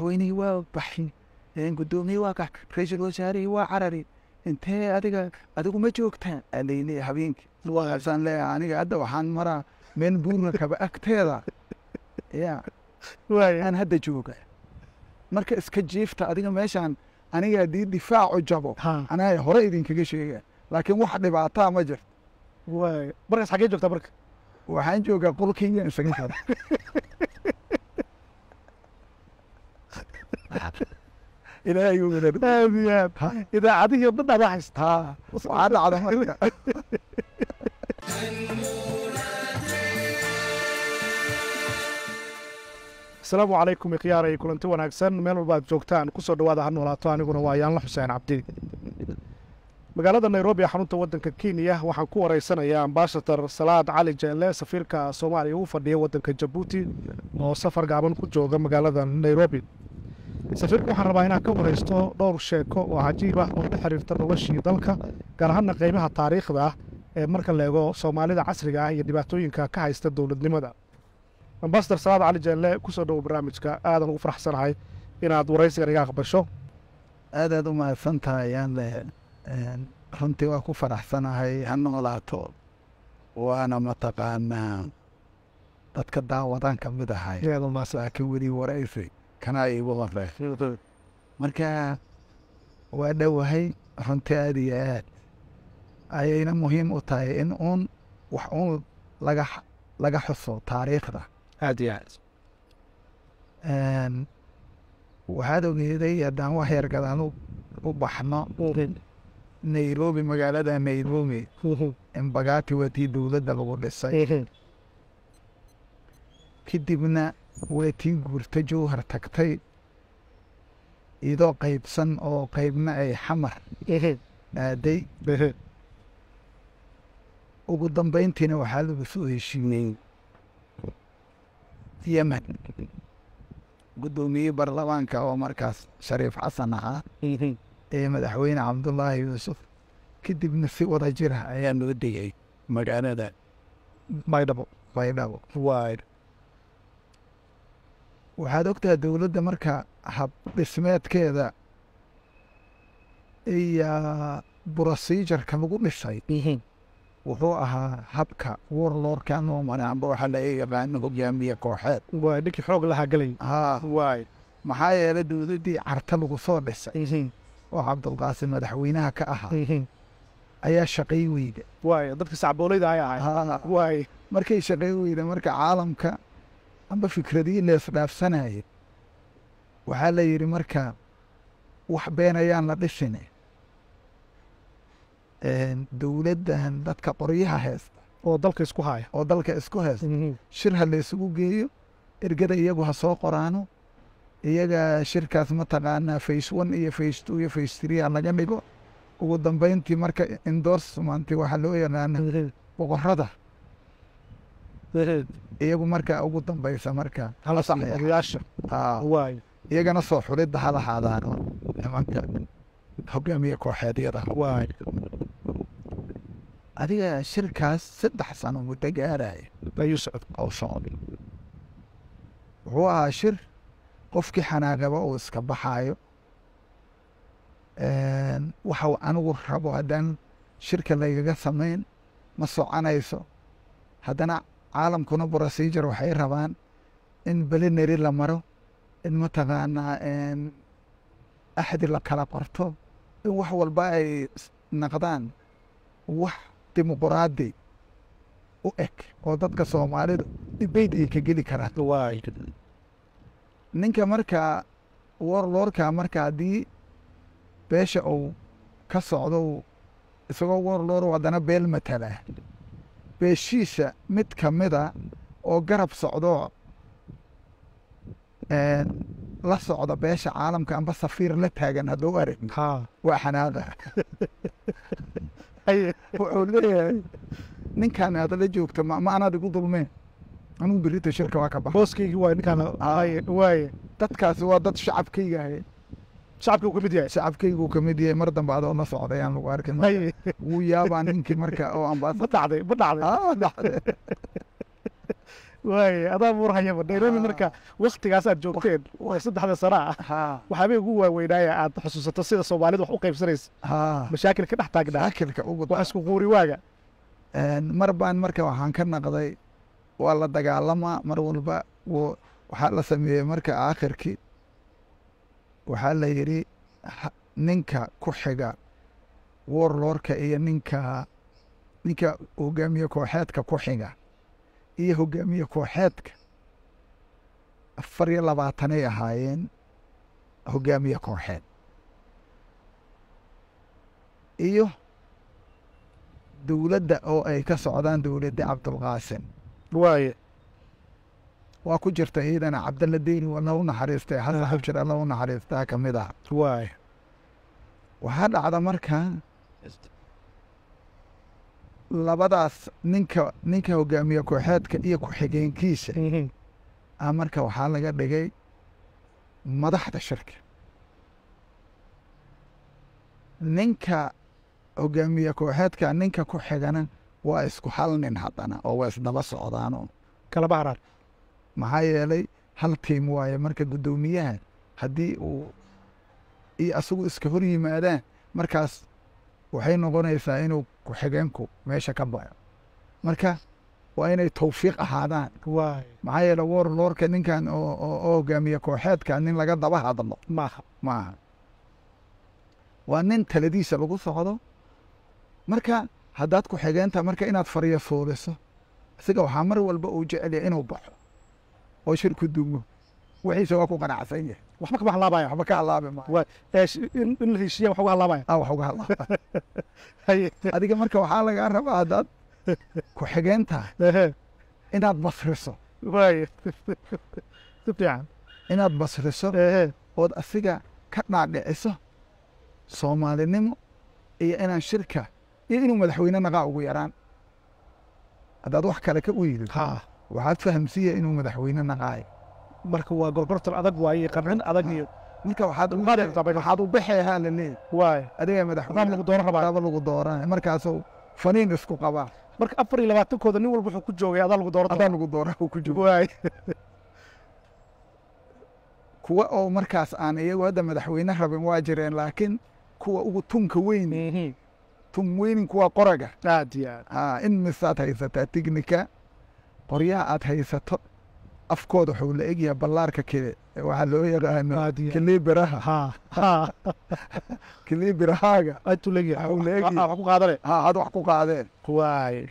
madaxweynihii waa baxi guddoomiye waa kax ra-iisul wasaarihii waa carari intee adiga adigu ma joogtaan alayli habeenkii waasaan leeyahay aniga hadda waxaan maraa meel buurna kaba agteeda ya aan hadda jooga marka iska jiifta adiga meeshaan aniga haddii difaacu jabo anaa hore idinkaga sheega laakiin wax dhibaataa ma jirto markaas xagee joogtaa marka waxaan joogaa qolkayga isaga jira ilaahay uu wada aad iyo aad idaacadihii o dhan adaa haysta haa waxaa dhacda marka asalaamu calaykum ikhyaarey kulanti wanaagsan meel walba aad joogtaan kusoo dhawaada ha noolaato aniguna waa yaanla xuseen cabdi magaalada nairobi ee xarunta waddanka kenya waxaan ku wareysanayaa ambasador salaad cali jeelle safiirka soomaaliya u fadhiya waddanka jabuuti oo safar gaaban ku jooga magaalada nairobi safiirka waxaan rabaa inaan ka wareysto dhowr sheeko oo cajiib ah oo la xiriirta noloshii dalka gaar ahaana qeybaha taariikhda ah ee marka la eego soomaalida casriga ah iyo dhibaatooyinka ka haysta dowladnimada ambasador salaad cali jeelle kusoo dhowo barnaamijka aadan ugu faraxsanahay inaad waraysigan iga aqbasho aadaad u mahadsan tahay ayaan le runtii waa ku faraxsanahay ha noolaato waana mataqaanaa dadka daawadan ka mid ahay laakiin weli waraysi kanaa iigu hore marka waa dhowahay runtii aad iyo aad ayayna muhiim u tahay in uun wax uun laga laga xuso taariikhda aad iyo aad waxaad ogeeday haddaan wax yar gadaan u baxno nairobi magaalada nairobi embagati waa tii dowladda lagu dhisay kadibna waa tii guurta jowhar tagtay idoo qaybsan oo qaybna ay xamar aaday ugu dambayntiina waxaa lagu soo heshiiyey yemen guddoomiyey baarlamaanka oo markaas shariif xasan ahaa ee madaxweyne cabdullaahi yuusuf kadibna si wada jira ayaa noo degay magaalada baydhabo baydhabo waay waxaad ogtaha dowladda marka hab dhismeedkeeda iyo brosijarka lagu dhisay wuxuu ahaa habka warlordka noo mara amba waxaa laga yaqaano hogaamiye kooxeed waay ninkii xoog lahaa galay haa waay maxaa yeelay dowladdii carta lagu soo dhisay oo cabdulqaasim madaxweynaha ka ahaa ayaa shaqay weyda waay dadka sacbooleyda ay ahay haa waay markay shaqay weyda marka caalamka amba fikradii leesdhaafsanaya waxaa la yidhi marka wax been ayaan la dhisin dowladdan dadka qoryaha heesta oo dalka isku haya oo dalka isku heesta shir ha laysugu geeyo ergada iyagu ha soo qoraano iyaga shirkaas mataqaanaa face one iyo face two iyo face three ha laga dhigo ugu dambayntii marka endorsemanti waxaa loo yaqaana boqorada iyagu marka ugu dambaysa marka odayaasha haa waay iyagana soo xulidda ha lahaadaano nimanka hogaamiye kooxeedyada waay adiga shirkaas saddex sano muddo gaaraya ayuu socod oo socda wuxuu ahaa shir qofkii xanaaqaba uu iska baxaayo waxa anigu rabo haddaan shirka laygaga samayn ma soconayso haddana caalamkuna procedure waxay rabaan in belinary la maro in mataqaanaa axdi la kala qorto in wax walba ay naqdaan wax dimuquraadi u eg oo dadka soomaalidu dibeyt ay ka geli karaan waay ninka markaa warlordka marka haddii beesha uu ka socdo isagoo warlord haddana beel matala beeshiisa mid ka mida oo garab socdo la socda beesha caalamka amba safiir la taagan hadduu arag haa waa xanaaqa wuxuu leeyahay ninkan aad la joogta ma ma anaad igu dulmeen anigu berita shirka waa ka baxa booskaygii waay ninkaan haye waay dadkaasi waa dad shacabkayga ahay shacabkii uu ka mid yahay shacabkaygu ka mid yahay mar dambe adoo la socday aan lagu arkin marka haye wuu yaabaa ninkii marka oo ma ambaasa dhacday ma dhacday Ah, dhacday. waay adaa buurhayaba nairobi Ah. marka waktigaas aad joogteen oo saddexda sana ah ha waxaabay ugu waaweynaaya aad xusuusato sida soomaalida wax u qaybsanaysa ha mashaakil ka dhex taagnaa shaakilka ugu wax isku quuri waaga Een, mar baan marka waxaan ka naqday waa la dagaalamaa mar walba wuu- waxaa la sameeyey marka aakhirkii waxaa la yidhi ha- ninka ku xiga warlordka iyo ninka ninka hogaamiye kooxeedka ku xiga iyo hogaamiye kooxeedka afar iyo labaatanay ahaayeen hogaamiye kooxeed iyo dowladda oo ay ka socdaan dowladda cabdulqaasim waaye waa ku jirta iyadana cabdalla deyni waa lagu naxariistay xasan xabshir alla u naxariistaa ka mid ah waaye waxaa dhacda markaa labadaas ninka ninka hogaamiye kooxeedka iyo ku-xigeenkiisa ah marka waxaa laga dhigay madaxda shirka ninka hogaamiye kooxeedka ninka ku xigana waa isku hal nin haddana oo waa isdaba socdaanoo kala bahraan maxaa yeelay hal tiim waaye marka guddoomiyaha haddii uu iyo asagu iska hor yimaadaan markaas waxay noqonaysaa inuu ku-xigeenku meesha ka baxo marka waa inay tawfiiq ahaadaan waaye maxaa yeele warlordka ninkan oo oo oo hogaamiye kooxeedka nin laga daba hadlo maaha maaha waa nin taladiisa lagu socdo marka haddaad ku xigeenta marka inaad fariya fooliso isaga waxaa mar walba uu jecel yahay inuu baxo oo shirku dumo wixiisa waa ku qanacsan yahay waxba kama halaabaya waxba ka halaabi maayo Waa- ee, sh- in in la heshiiya wax uga halaabaya ah wax uga halaaba Haye. adiga marka waxaa lagaa rabaa haddaad ku xigeenta Ehe. inaad basriso waaye si fiican inaad basriso Ehe. ood asiga ka dhaadhiciso soomaalinimo iyo inaan shirka iyo inuu madaxweyne naqaa ugu yaraan haddaad wax kale ka uyidid ha waxaad fahamsiiya inuu madaxweyne naqaayo marka waa gorgortan adag waaye qancin adag iyo marka waxaad u- Qaali xitaa bay- waxaad u baxeehaa la leeyahy waaye adiga qaab madaxweyne lagu dooran rabaa aba lagu dooranay markaasuu faniin isku qabaa marka afar iyo labaatankooda nin walba wuxuu ku joogay adaa lagu dooran adaa lagu dooraa uu ku jiro waaye kuwa oo markaas aan iyagu hadda madaxweyne rabin waa jireen laakiin kuwa ugu tunka weyn tun weynin kuwa qoraga aad iyo aad aa in misaad haysataa tignika qoryaha aad haysato afkooda wuxuu la egyahay ballaarka kale waxaa loo yaqaano aad iyo aad kilibiraha ha ha kilibirahaaga aad tu leegyahay Waxuu leegyahay. Ah, wax ku qaadane ha had wax ku qaadeen waaye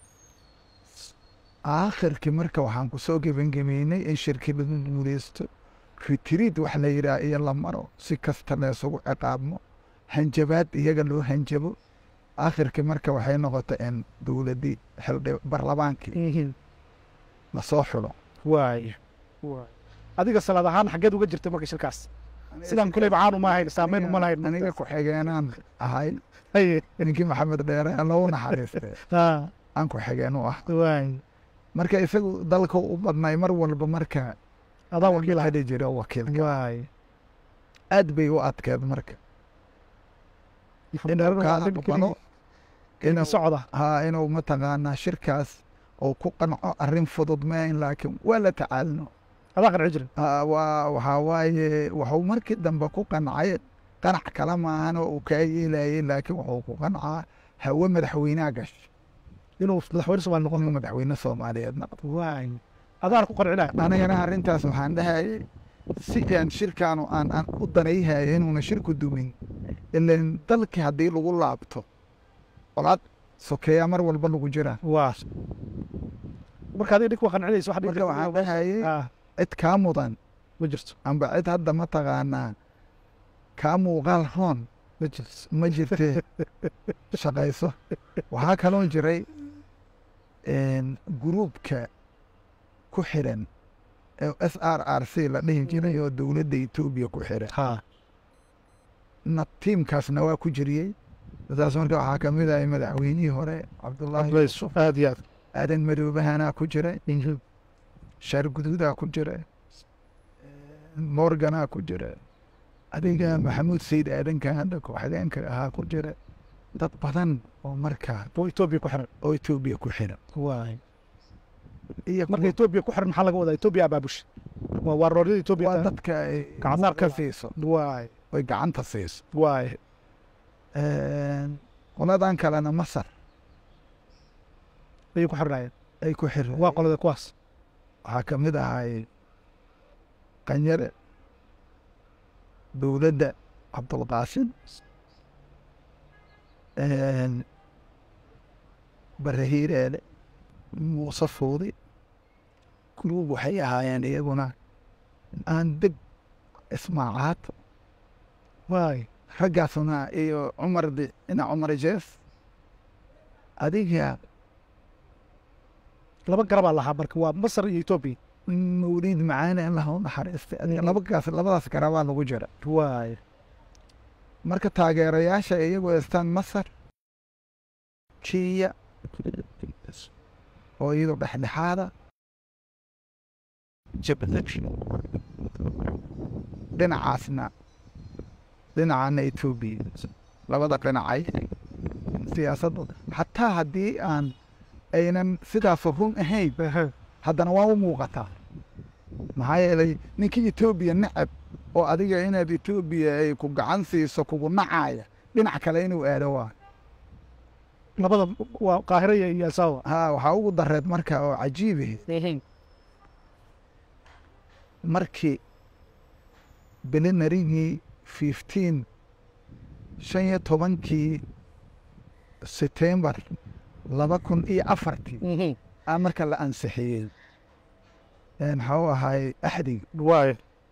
aakhirkii marka waxaan ku soo gebangemeynay in shirki lagu guuleysto ritriid wax la yidhaah iyo la maro si kasta laysugu ciqaabmo hanjabaad iyaga loo hanjabo aakhirkii marka waxay noqotay in dowladdii xildhi barlamaankii lasoo xulo waaye waaye adiga salaad ahaan xaggeed uga jirtay marka shirkaas sidaan kuley macaan uma ahayn saameyn uma lahayn aniga ku-xigeenaan ahay haye ninkii maxamed dheere lou naxariistay ha aan ku-xigeen u ah waaye marka isagu dalka u badnay mar walba marka adaa wakiil ahay hadhi jira wakiilka waaye aad bay u adkeed marka inuu ka aqbalo inuu socda haa inuu mataqaanaa shirkaas oo ku qanco arrin fudud maahin laakiin waa la tacaalno adaa qanci jirin Haa, waa waxaa waaye wuxuu markii dambe ku qancay qanac kale maahan oo uu kaa yeelayay laakiin wuxuu ku qancaa hawe madaxweynaha gashay inuu madaxweyne soomaali noqon inuu madaxweyne soomaaliyeed noqdo waaye adaana ku qancinaya anigana arrintaas waxaan dhahayay si aan shirkaanu aan aan u danayhaya inuuna shirku dumin ilan dalkii haddii lagu laabto colaad sokeeyaa mar walba lagu jiraa waa marka adiga dhink waa qancinaysa wax marka waxaan dhahayay ah cid kaa mudan ma jirto amba cid hadda mataqaanaa kaa muuqaal roon ma jirto ma jirtee shaqayso waxaa kaloo jiray guruubka ku xiran ee s r r c la dhihi jiray oo dowladda etoobiya ku xiran ha na tiimkaasna waa ku jiriyey saas marka waxaa ka mid ahay madaxweynihii hore cabdullaahi yuusuf aad iyo aad aadan madoobahanaa ku jiray shaar guduudaa ku jira morganaa ku jira adiga maxamuud sayid aadanka hadda ku-xigeenka ahaa ku jira dad badan oo markaa oo etoobiya ku xiran oo etoobiya ku xiran waay iyo marka kuwa- etoobiya ku xiran maxaa laga wadaa etoobiya abaabusha waa waarooryada etoobiya waa dadka ay Gacansaar ka ka- siiso waay oy gacanta siiso waay qoladan kalena masar ayay ku xirnaayeen ay ku xir waa qolada kuwaas waxaa ka mid ahay qanyare dowladda cabdulqaasim barahiireele muuse fuudi kulub waxay ahaayeen iyaguna aan deg ismaacaad waay raggaasuna iyo cumar di- ina cumar jees adiga laba garabaa lahaa marka waa masar iyo etoobiya mawliid macaane allah u naxariistay adiga labagaas labadaas garabaa lagu jira waay marka taageerayaasha iyagu haystaan masar kiya oo iyadoo dhexdhexaada dhinacaasna dhinacana etoobiya labada dhinacay siyaasadda xataa haddii aan aynan sidaas run ahayn haddana waa u muuqataa maxaa yeelay ninkii etoobiya necab oo adiga inaad etoobiya ay ku gacan siiso kugu nacaya dhinac kale inuu aado waa labada waa qaahira iyo iyo asawa ha waxaa ugu dareed marka oo cajiibahe markii belinarigii fifteen shan iyo tobankii setembar laba kun iyo afartii aa marka la ansixiyey maxaa u ahay axdig waay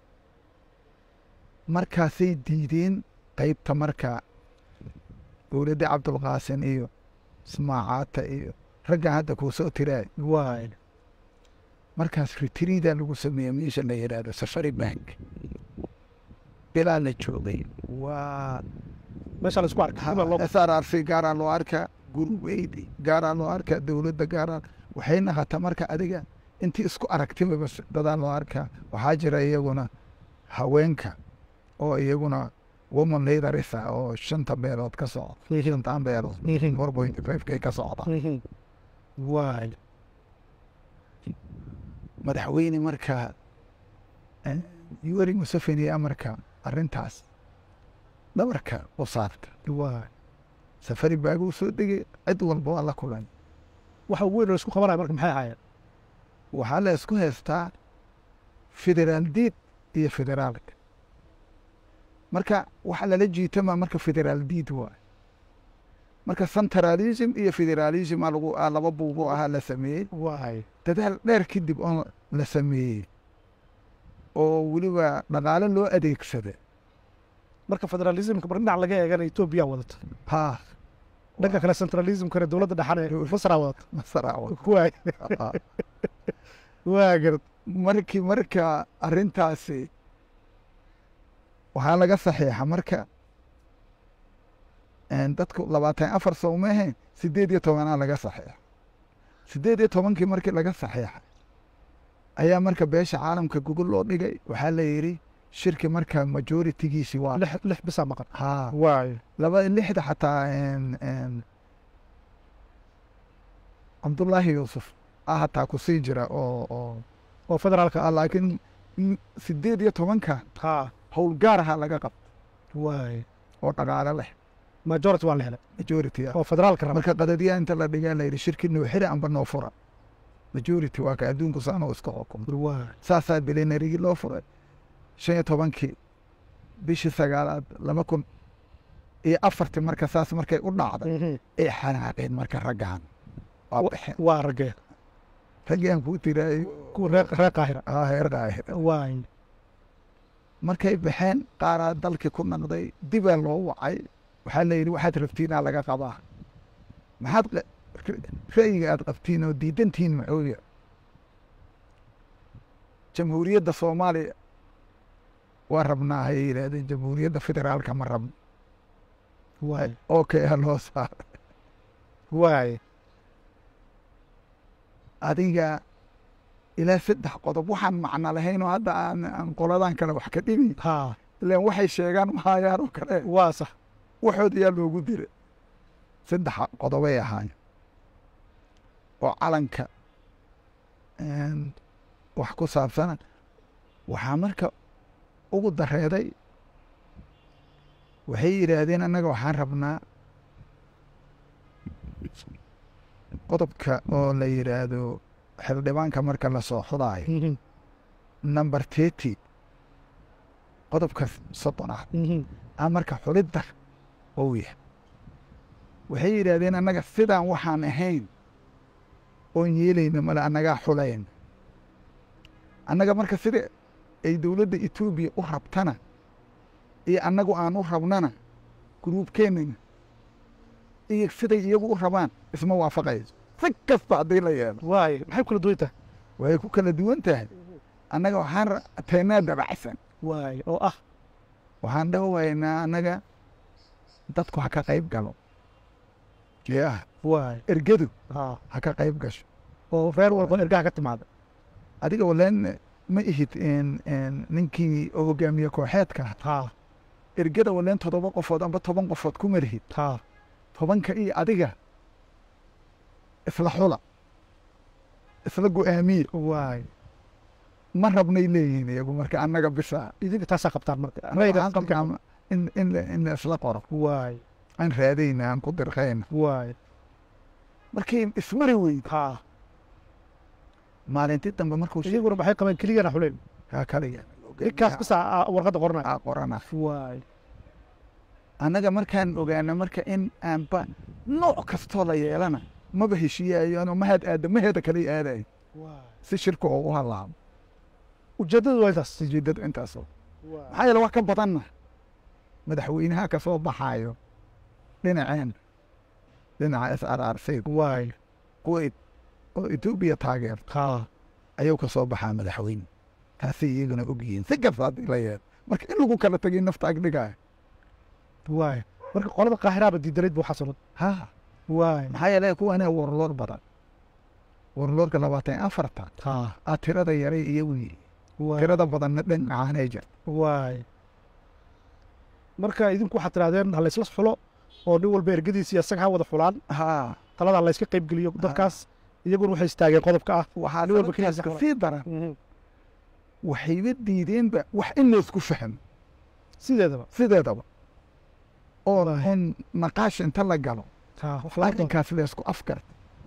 markaasay diideen qeybta marka dowladda cabdulqaasin iyo ismaacaata iyo raggan hadda kuu soo tiraay waay markaas ritriida lagu sameeyey meesha la yidhaahdo safari bank bilaa la joogay waa meesha la isku arkay sida loo s r r c gaaraa loo arkaa gurweyd gaaraa loo arkaa dowladda gaaraa waxay naqata marka adiga intii isku aragtiba bas dadaa loo arkaa waxaa jira iyaguna haweenka oo iyaguna woman leaderisa oo shanta beelood ka socda shantan beelood four point five-kay ka socda waay madaxweyne marka yoweri museveni amarka arrintaas dhabarka u saarta waay safari baaguu soo degay cid walba waa la kulan waxa weyn oo isku qabanaya marka maxay ahaayeen waxaa la isku haystaa federaal diid iyo federaalka marka waxa lala jiitama marka federaal diid waay marka centralism iyo federalism aa lagu aa laba buugo ahaa la sameeyey waay dadaal dheer kadib oo la sameeyey oo weliba dhaqaale loo adeegsada marka federalismka mar dhinac laga eegana etoobiya wadata ha dhanka kale centralismkana dowladda dhexane masra wadata masaraawo waay waa garad markii marka arrintaasi waxaa laga saxiixa marka dadku labaatan afar soo maahayn sideed iyo tobanaa laga saxiixa sideed iyo tobankii markii laga saxiixa ayaa marka beesha caalamka gogol loo dhigay waxaa la yidhi shirki marka majoritigiisi waa lix lix bisaa maqan ha waay laba lixda xataa cabdullaahi yuusuf ah hataa ku sii jira oo oo oo federaalka ah, laakiin m- sideed iyo tobanka ha howlgaar ahaa laga qabta waay oo dhaqaale leh majority waan la helay majority ah oo federaalka raba marka qadadiyaa inta la dhigaa la yidhi shirki noo xiri amba noo fura majority waa ka adduunku saanoo iska xukumo waay saasaa bilinarigii loo furay shan iyo tobankii bishii sagaalaad laba kun iyo afartii marka saas markay u dhacday ay xanaaqeen marka raggan waa Wa- baxeen waa ragee raggaan kuu tiraayo kuwa reer reer qaahira ah heer qaahir waay markay baxeen qaaraa dalkii ku naqday dibaa loo wacay waxaa la yidhi waxaad rabtiinaa laga qabaa maxaad qa- ra- ra'yiga aad qabtiin oo diidantihiin maxooya jamhuuriyadda soomaaliya waa rabnaa hay yidhaahdeen jamhuuriyadda federaalka ma rabno waay okay ha loo saaro waay adiga ilaa saddex qodob waxaan macno lahayn oo hadda aan aan qoladan kale wax ka dhibi ha ilaan waxay sheegaan mahayaan oo kale waa sax waxood yaa loogu dira saddex qodobay ahaayeen oo calanka een, wax ku saabsana waxaa marka ugu dareeday waxay yidhaahdeen annaga waxaan rabnaa qodobka oo la yidhaahdo xildhibaanka marka lasoo xudaayo number thirty qodobka soddonaad a marka xulidda ou yahay waxay yidhaahdeen annaga sidaan waxaan ahayn oon yeelayna male annagaa xulayna annaga marka sida ay dowladda etoobiya u rabtana iyo annagu aan u rabnana gruubkeennana iyo siday iyagu u rabaan isma waafaqayso si kasta haddii la yeelo waay maxay kula duwan tahay way ku kala duwan tahay annaga waxaan ra- teennaa dabacsan waay oo ah waxaan dhawaynaa annaga dadku ha ka qayb galo yaa waay ergadu ha ha ka qayb gasho oo reer walba ergaha ka timaada adiga waleen ma ihid in- in ninkii oo hogaamiye kooxeedka ha ergada waleen toddoba qofood amba toban qofood ku marhid ha tobanka iyo adiga isla xula isla go'aamiye waay ma rabnay leeyihiin iyagu marka annaga bisa idinka taasaa qabtaan marka waxaan qabnaa in in la- in la isla qoro waay aan raadayna aan ku dirqayna waay markii ismari weyd ha maalintii dambe markuu shi- iyaguna maxay qabeen keligana xuleen kaa kaliya ninkaas bisa aa warqadda qoranaya aa qorana waay annaga markaan ogaana marka in aanba nooc kastoo la yeelana maba heshiiyaayo ano mahad aada maheeda kale aadayo waay si shirka oo u halaabo ujeeddadu waa intaas ujeedadu intaasoo waay maxaa yeele wax ka badanna madaxweynaha ka soo baxaayo dhinaceen dhinaca s r r c waay kuwa et- oo etoobiya taageerto ha ayuu ka soo baxaa madaxweyne taasay iyaguna ogyihiin si kasta haddii la yeelo marka in lagu kala tegay nafta agdhigaayo waay marka qolada qaahiraaba diidanayd buu xasanad ha waay maxaa yeele kuwaanaa warloor badan warloorka labaatan iyo afarta ha aa tirada yaray iyagu yihi waay tirada badanna dhinacaanay jirta waay marka idinku waxaad tirahdeen ha laysla xulo oo nin walba ergadiisa iyo isaga ha wada xulaan ha talada layska qayb geliyo dadkaas iyaguna waxay istaageen qodobka ah waxaa nin walba sababtaas keligiisa ka sii daran waxayba diideenba wax in laysku fahmo sideedaba sideedaba oo Wallahi. in naqaash inta la galo ha wax laga doon arrinkaas laysku afkar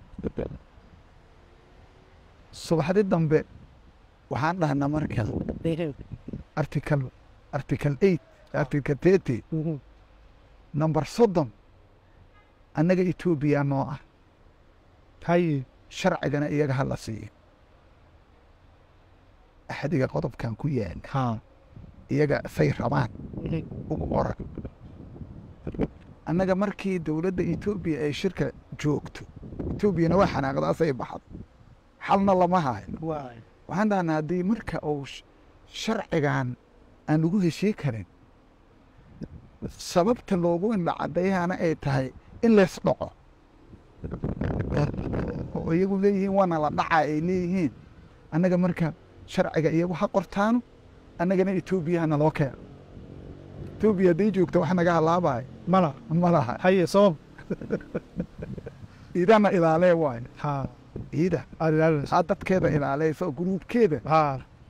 subaxdii dambe waxaan dhahnaa marka article article eight article thirty number soddon annaga etoobiya noo ah haye sharcigana iyaga ha la siiyo axadiga qodobkan ku yaala ha iyaga say rabaan ugu qoran annaga markii dowladda etoobiya ay shirka joogto etoobiyana waa xanaaqdaasay baxad xalna lama hayo waay waxaan dhahnaa haddii marka uu sh- sharcigan aan lagu heshii karin sababta loogu indhacadayana ay tahay in lays dhaco oo iyagu leeyihiin waana la dhaca ay leeyihiin annaga marka sharciga iyagu ha qortaano annagana etoobiya hana loo keeno etoobiya hadday joogto wax naga halaabayo mala ma laha haye sabab iidana ilaalee waayo ha iida aad ilaalinayso aa dadkeeda ilaaleysa oo gruubkeeda ha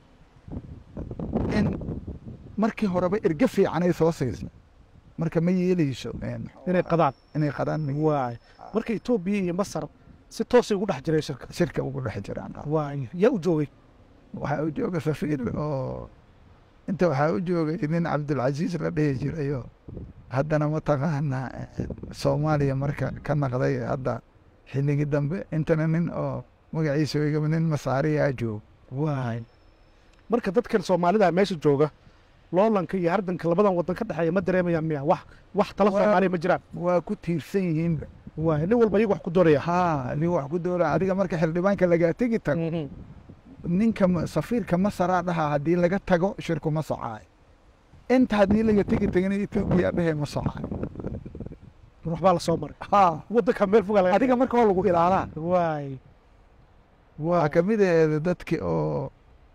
in markii horeba erge fiicanay soo siisa marka ma yeeleyso een, inay qadaan inay qadaan ma- waay marka etoobiya iyo masar si toosay ugu dhex jireen shirka shirka ugu dhex jiraan waay yaa u joogay waxaa u jooga safiir oo inta waxaa u joogay nin cabdulcasiis la dhihi jirayo haddana mataqaanaa eh, soomaaliya marka ka naqday hadda xilligii dambe intana nin oo magaciisa igaba nin masaariyaa jooga waay marka dadkan soomaalida meesha jooga loolanka iyo hardanka labadan wadan ka dhexeeya ma dareemayaan miya wax wax tala Waa- soomaaliya ma jiraan waa ku tiirsan yihiinba waay nin walba iyagu wax ku doonaya haa nin wax ku doora adiga marka xildhibaanka lagaa tegi tago ninka ma- safiirka masaraa dhahaa haddii laga tago shirku ma socaayo inta haddii laga tegi tagana etoobiya dhehe ma socaayo waxbaa la soo maray haa wadanka meel fogaa laga adiga marka waa lagu ilaalaa waay waxaa ka mid aheeda dadki oo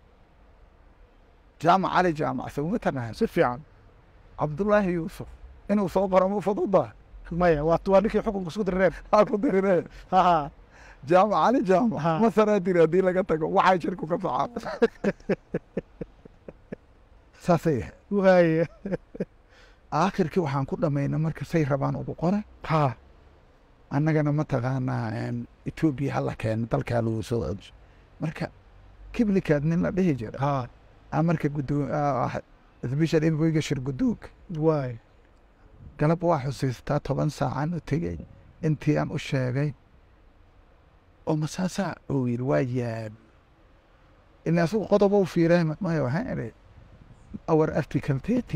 jaamac cali jaamac sawma taqaan si fiican cabdullaahi yuusuf inuu soo qoro ma fududa maya waa waa ninkii xukunka isku dirireen haa ku diriree ha ha jaamac cali jaamac Ha. masaraa tiri haddii laga tago waxay shirku ka socaa saasay ahayd waaye aakhirkii waxaan ku dhammaynay marka say rabaan ugu qora ha annagana mataqaanaa een, etoobiya hala keeno dalkaa lagu soo celiso marka kiblikaad nin la dhihi jira ha aa marka gudoo sbeshal envoyga shir gudoonka waaye galab waa xusiistaa toban saacan u tegey intii aan u sheegay oo masaasaa uu yidhi waa yaab ila asugu qodob u fiiray maya waxaan idhi our article thirty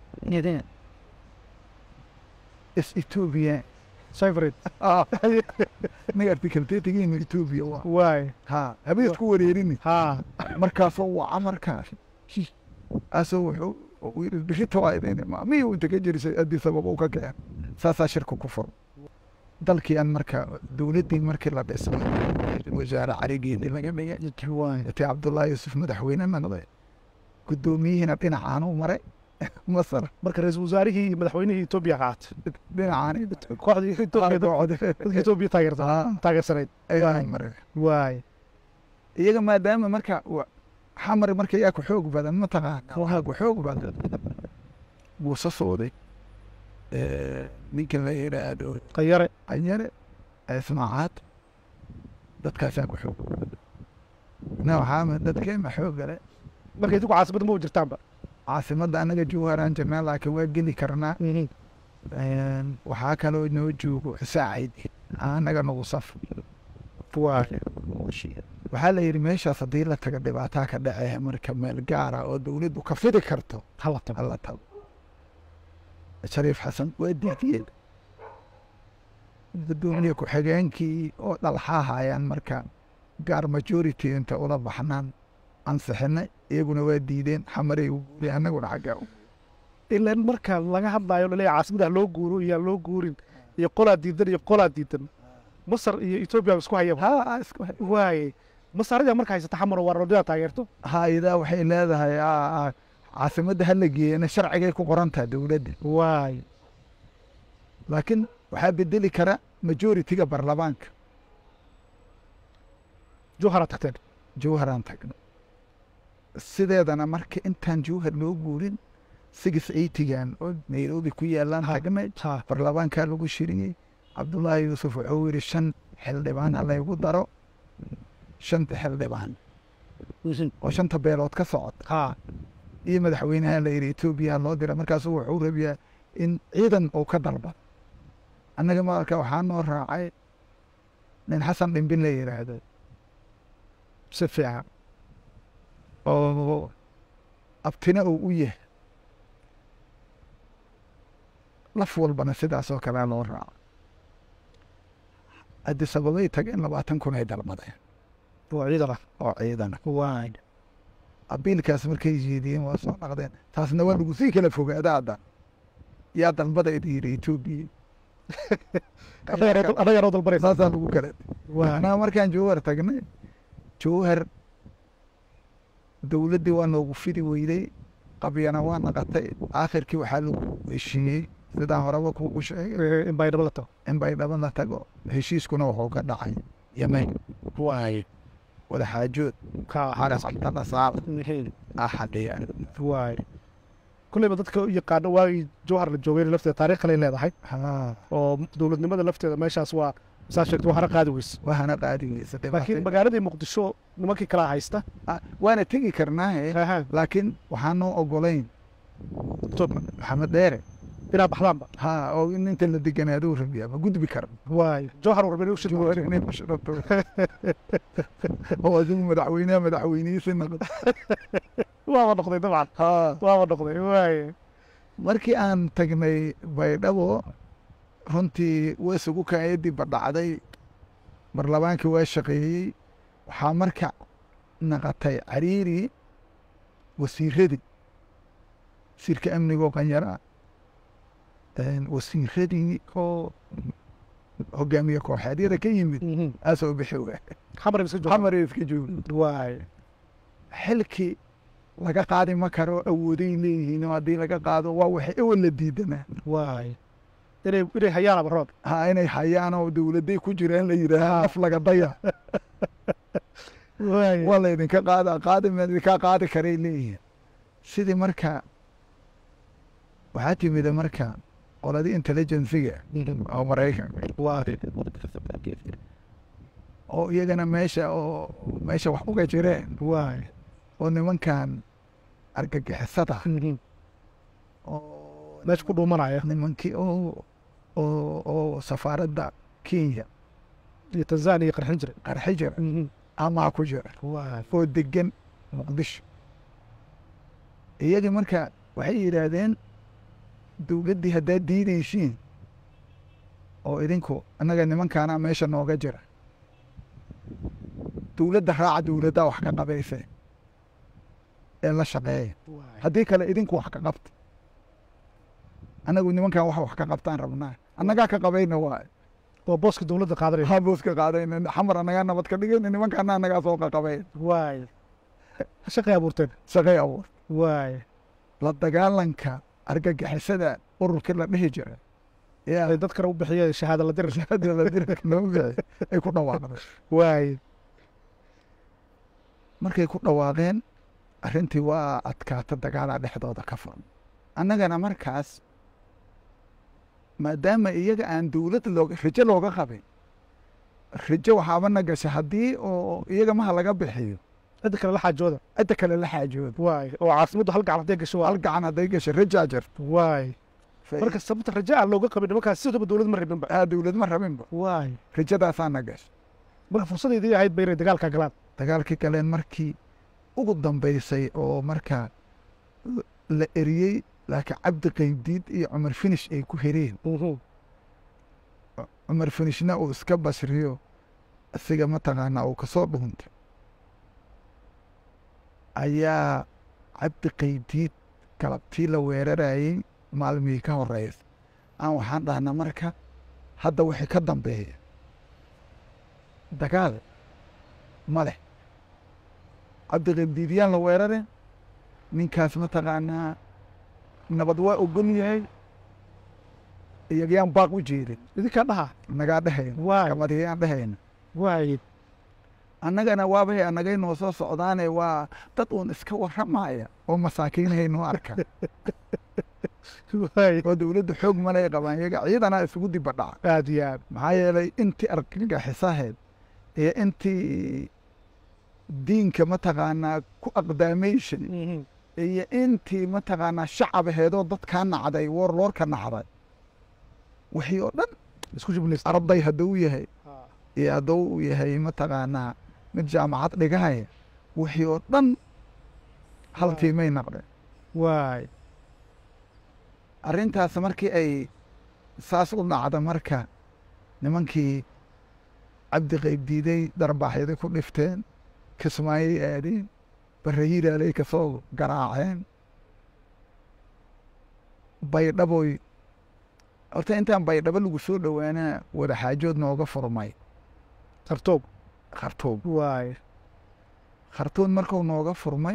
is ethiopia cyfred aniga article thirtygeenu ethiopia waa waaye ha habeesku wareerini ha markaasoo waa markaas asoo wuxuu uu yidhi bishita waa idin imaa miyuu inta ka jirisay addii sababa u ka keen saasaa shirka ku furo dalkii aan marka dowladdii markii la dhisay wasaare carigeedii laga dhigay intii cabdullaahi yuusuf madaxweyne noqday guddoomiyihiina dhinacaanuu maray masar marka ra-iisul wasaarihii iyo madaxweynihii etoobiya qaatay dhinacaani kooxdii Ethiopia- dadka etoobiya taageerta taageersanayd ayaan maray waaye iyaga maadaama marka wa- xamar marka yaa ku xoog badan mataqaana waxaa ku xoog badan buu soo sooday ninka la yidhaahdo qayare anyare ismaacaad dadkaasaa ku xoog badan na waxaa dadkeema xoog gale marka idinku caasimada ma u jirtaanba caasimadda annaga jawharaan jirnaa laakiin waa geli karnaa waxaa kaloo noo joogo saacid annaga nagu saf waaye waxaa la yidhi meeshaas haddii la taga dhibaataa ka dhacee marka meel gaara oo dowladdu ka fidi karto hala tago hala tago shariif xasan waa diidiyeen gudoomiye ku-xigeenkii oo dhalxaa hayaan marka gaar majority inta ula baxnaan ansixinay iyaguna waa diideen xamaray u guuri annaguna xaggaa u ilan marka laga hadlaayo laleeyahay caasimadaha loo guuro iyo aan loo guurin iyo qolaa diidan iyo qolaa diidan masar iyo etoobiya isku hayaba ha isku hay waaye masaaradii marka haysata xamar oo waarodidaa taageerto ha-idaa waxay leedahay aa- aa, caasimadda hala geeyana sharcigay ku qoran tahay dowladda waaye laakiin waxaa bedeli kara majoritiga baarlamaanka jowhara tagteen jawharaan tagna sideedana marka intaan jawhar loo guurin six eightygan oo nairobi ku yaalaan Ha. tagnay ha baarlamaankaa lagu shiriyey cabdullaahi yuusuf wuxuu yidhi shan xildhibaan ha laygu daro shanta xildhibaan oo shanta beelood ka socota ha iyo madaxweynaha la yidhi etoobiya ha loo dira markaasuu wuxuu rabiyaa in ciidan uu ka dalba annaga marka waxaa noo raacay nin xasan dhimbin la yidhaahdo si fiican oo abtina uu u yahay laf walbana sidaasoo kalea loo raaco addis ababay tageen labaatan kun ay dalmadeen oo ciidan ah oo ciidana waaye abiilkaas markay jeediyeen waa soo naqdeen taasna waa lagu sii kala fogaada hadda yaa dalbada idi yidhi etoobiya adaga noo dalbanaysa saasaa lagu kala waaye anaa markaan jawhar tagnay jawhar dowladdii waa noogu fidi weyday qabyana waa naqatay aakhirkii waxaa lagu heshiiyey sidaan horeba kugu sheegay in baydhabo la tago in baydhabo la tago heshiiskuna wuxuu ka dhacay yemen waaye wada xaajood ka xaras cabdalla saal axadhiya waaye kulleyba dadka u yaqaano waagii jowhar la joogay lafteeda taariikh kale leedahay haa oo dowladnimada lafteeda meeshaas waa saa sheegto waxana qaadi weyse waxaana qaadi weysa laakiin magaaladii muqdisho nimankii kalaa haysta waana tegi karnaahe Aha, laakiin waxaan noo ogolayn Ethiopia. maxamed dheere inaa baxdaanba ha oo in inta la deganaaduu rabiyaa ma gudbi kara waaye jowhar warben ushid oo adigu madaxweynaha madaxweynihiisi noqdo waaba noqday dabcan ha waaba noqday waaye markii aan tagnay baydhabo runtii waa isugu kaayadii badhacday baarlamaankii waa shaqeeyey waxaa marka naqatay cariiri wasiiradii wasiirka amnigoo qanyara wasiiradii oo hogaamiye kooxeedyada ka yimid aasoo bixi waa xamar iska jooga xamar iska jooga waaye xilkii laga qaadi ma karo awooday leeyihiin oo haddii laga qaado waa waxay ewel la diidanaa waaye inay inay hayaan abarood ha inay hayaan oo dowladay ku jiraan la yidhaaha af laga daya waay waa laydinka qaada qaadi ma idinkaa qaadi karay leeyihiin sidii marka waxaa timida marka qoladii intelligensiga oo maraykanka waay oo iyagana meesha oo meesha wax uga jireen waay oo nimankan argagixisada oo meesha ku dhuumanaya nimankii oo oo oo safaaradda kenya iyo tanzania qarxin jiray qarxi jira amaa ku jira waay oo degan muqdisho iyagii marka waxay yidhaahdeen dowladdii haddaad diidaysiin oo idinku annaga nimankaana meesha nooga jira dowladda raaca dowladdaa wax ka qabayse ee la shaqeeya haddii kale idinku wax ka qabta annagu nimankan wax wax ka qabtaan rabnaa annagaa ka qabayna waay oo booska dowladda qaadanaya habuuska qaadayna xamar annagaa nabad ka dhigayna nimankaana annagaa soo qaqabayn waay shaqay abuurteen shaqay abuur waay la dagaalanka argagixisada ururkii la dhihi jira yaa ay dad kale u bixiyeen shahaada la dirir hadda la dirka loo bixi ay ku dhawaaqdeen waay markay ku dhawaaqeen arrintii waa adkaata dagaala dhexdooda ka furan annagana markaas maadaama iyaga aan dowlad looga rijo looga qabin rijo waxaabana gasha haddii oo iyaga maha laga bixiyo cidda kale la xaajooda cidda kale la xaajooda waay oo caasimaddu hal gacan hadday gasho waa hal gacan hadday gasha rijaa jirto waay marka sababta raja aan looga qabin nimankaas sidaba dowlad ma rabinba aa dowlad ma rabinba waay rijadaasaana gasha marka fursadeedii ahayd ba inay dagaalka galaan dagaalkii galeen markii ugu dambaysay oo markaa la eriyey laakiin cabdi qaybdiid iyo cumar finish ay ku hereen cumar finishna uu iska basriyo isiga mataqaanaa uu kasoo dhuuntay ayaa cabdi qaybdiid galabtii la weerarayey maalmihii ka horeysa aan waxaan dhahnaa marka hadda wixii ka dambeeya dagaal ma leh cabdi qaybdiidyaan la weerare ninkaas mataqaanaa nabad waa ogon yahay iyagyaan baaq u jeedin idinkaa dhaha nagaa dhehayna waay kamadiyaan dhehayna waay annagana waabay annagay noo soo socdaane waa dad uun iska warramaya oo masaakiinhay noo arka waay oo dowladda xoog malay qabaan iyaga ciidanaa isugu diba dhaca aad iyo aad maxaa yeelay intii argagixisaheed iyo intii diinka mataqaanaa ku aqdaamayshay iyo intii mataqaanaa shacab aheedoo dadkaa nacday warloorka nacday wixii oo dhan isku jiblaysta arday hadduu yahay iyo hadduu uu yahay mataqaanaa mid jaamacad dhigahaya wixii oo dhan hal Waay. tiimay naqdeen waay arrintaas markii ay saas u dhacda marka nimankii cabdi qaybdiiday darbaaxyada ku dhifteen kismaayay aadeen barrahiiraalay ka soo garaaceen baydhaboy horta intaan baydhabo lagu soo dhowaanaa wadaxaajood nooga furmay tartoob khartuum waay khartuum markuu nooga furmay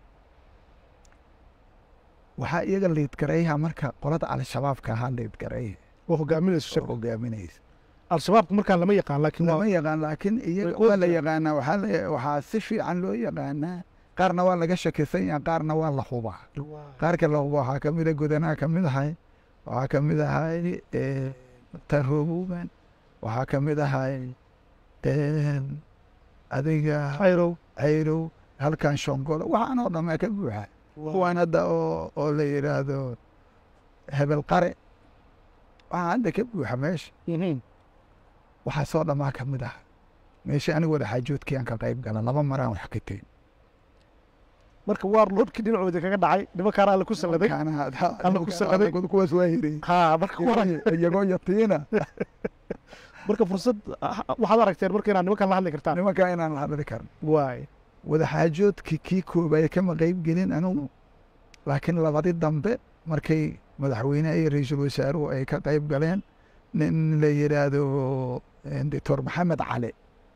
waxaa iyaga liidgarayha marka qolada al-shabaabka ahaa liidgarayha oo hogaaminayso oo shirka hogaaminaysa al-shabaabka markaan lama yaqaan laakiin lama waa yaqaan laakiin iyaga Way waa la ogtahay. yaqaanaa waxaa la- waxaa si fiican loo yaqaanaa qaarna waa laga shakisan yahay qaarna waa la hubaa qaarka la hubo waxaa kamid a godanaha kamid ahay waxaa kamid ahay eh, taroobuban waxaa kamid ahay eh, adiga xayrow cayrow halkan shongolo waxaan oo dhammaa ka buuxa kuwaan hadda oo oo la yidhaahdo hebel qare waxaa hadda ka buuxa meesha waxaa soo dhammaa ka mid ah meesha aniga wada xaajoodkii aan ka qayb gala laba maraan wax ka tegin marka waar loodhkii dhinacooda kaga dhacay nimankaana alla ku salladay Alla ku salladay. kuwaas waa hirey ha marka waran iyagoo yatiina marka fursad ah, waxaad aragteen marka inaad nimankan la hadli kartaan nimankaa inaan la hadli karin waay wada xaajoodkii kii koobaya kama qayb gelin anigu laakiin labadii dambe markay madaxweyneha iyo ra-iisul wasaaruhu ay ka qayb galeen nin la yidhaahdo eh, doctor maxamed cali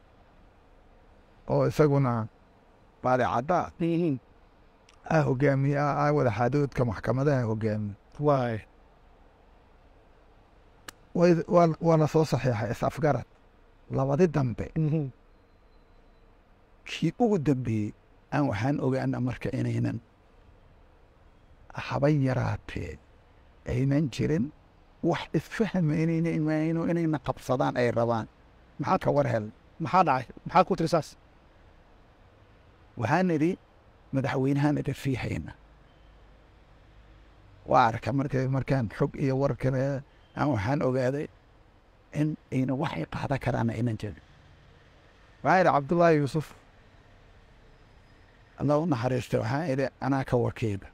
oo isaguna baadicadda ah hogaamiye ah ah wada xaajoodka maxkamadaha hogaamiye waay way- waa waa la soo saxiixay is-afgarad labadi dambe Mhm. kii ugu dambeeyey aan waxaan ogaana marka inaynan haban yaraatee aynan jirin wax isfahma inayna imaayno inayna qabsadaan ay rabaan maxaa ka war hel maxaa dhacay maxaa ku tiri saas waxaan idhi madaxweynahaan idin sii hayna waa arka marka markaan xog iyo war kale aan waxaan ogaaday in ayna waxay qaadan karaan aynan jirin waxaan idhi cabdullaahi yuusuf allah u naxariistay waxaan idhi anaa ka wakiila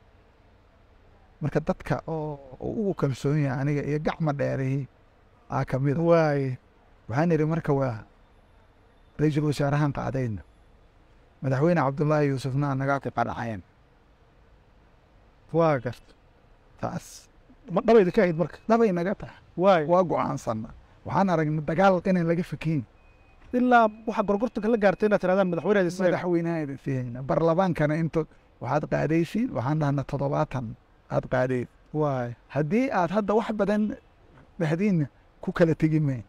marka dadka oo oo ugu kalsoon yahay aniga iyo gacma dheerihii aa ka mida waaye waxaan idhi marka waa ra-iisul wasaarahan qaadayna madaxweyne cabdullaahi yuusufna anagaa ku qanaceen waa garta taas ma dhabayda ka ahayd marka labay naga tahay waaye waa go-aansanna waxaan aragnay dagaal inaan laga fakeyn ilaa waxaa gorgortanka la gaartay inaad tirahdaan madaxweynaha isaga madaxweynaha idin siiyeyna barlamaankana inta waxaad qaadaysiin waxaan dhahnaa toddobaatan aad qaadayd waaye haddii aad hadda wax badan dhahdiinna ku kala tegi mayn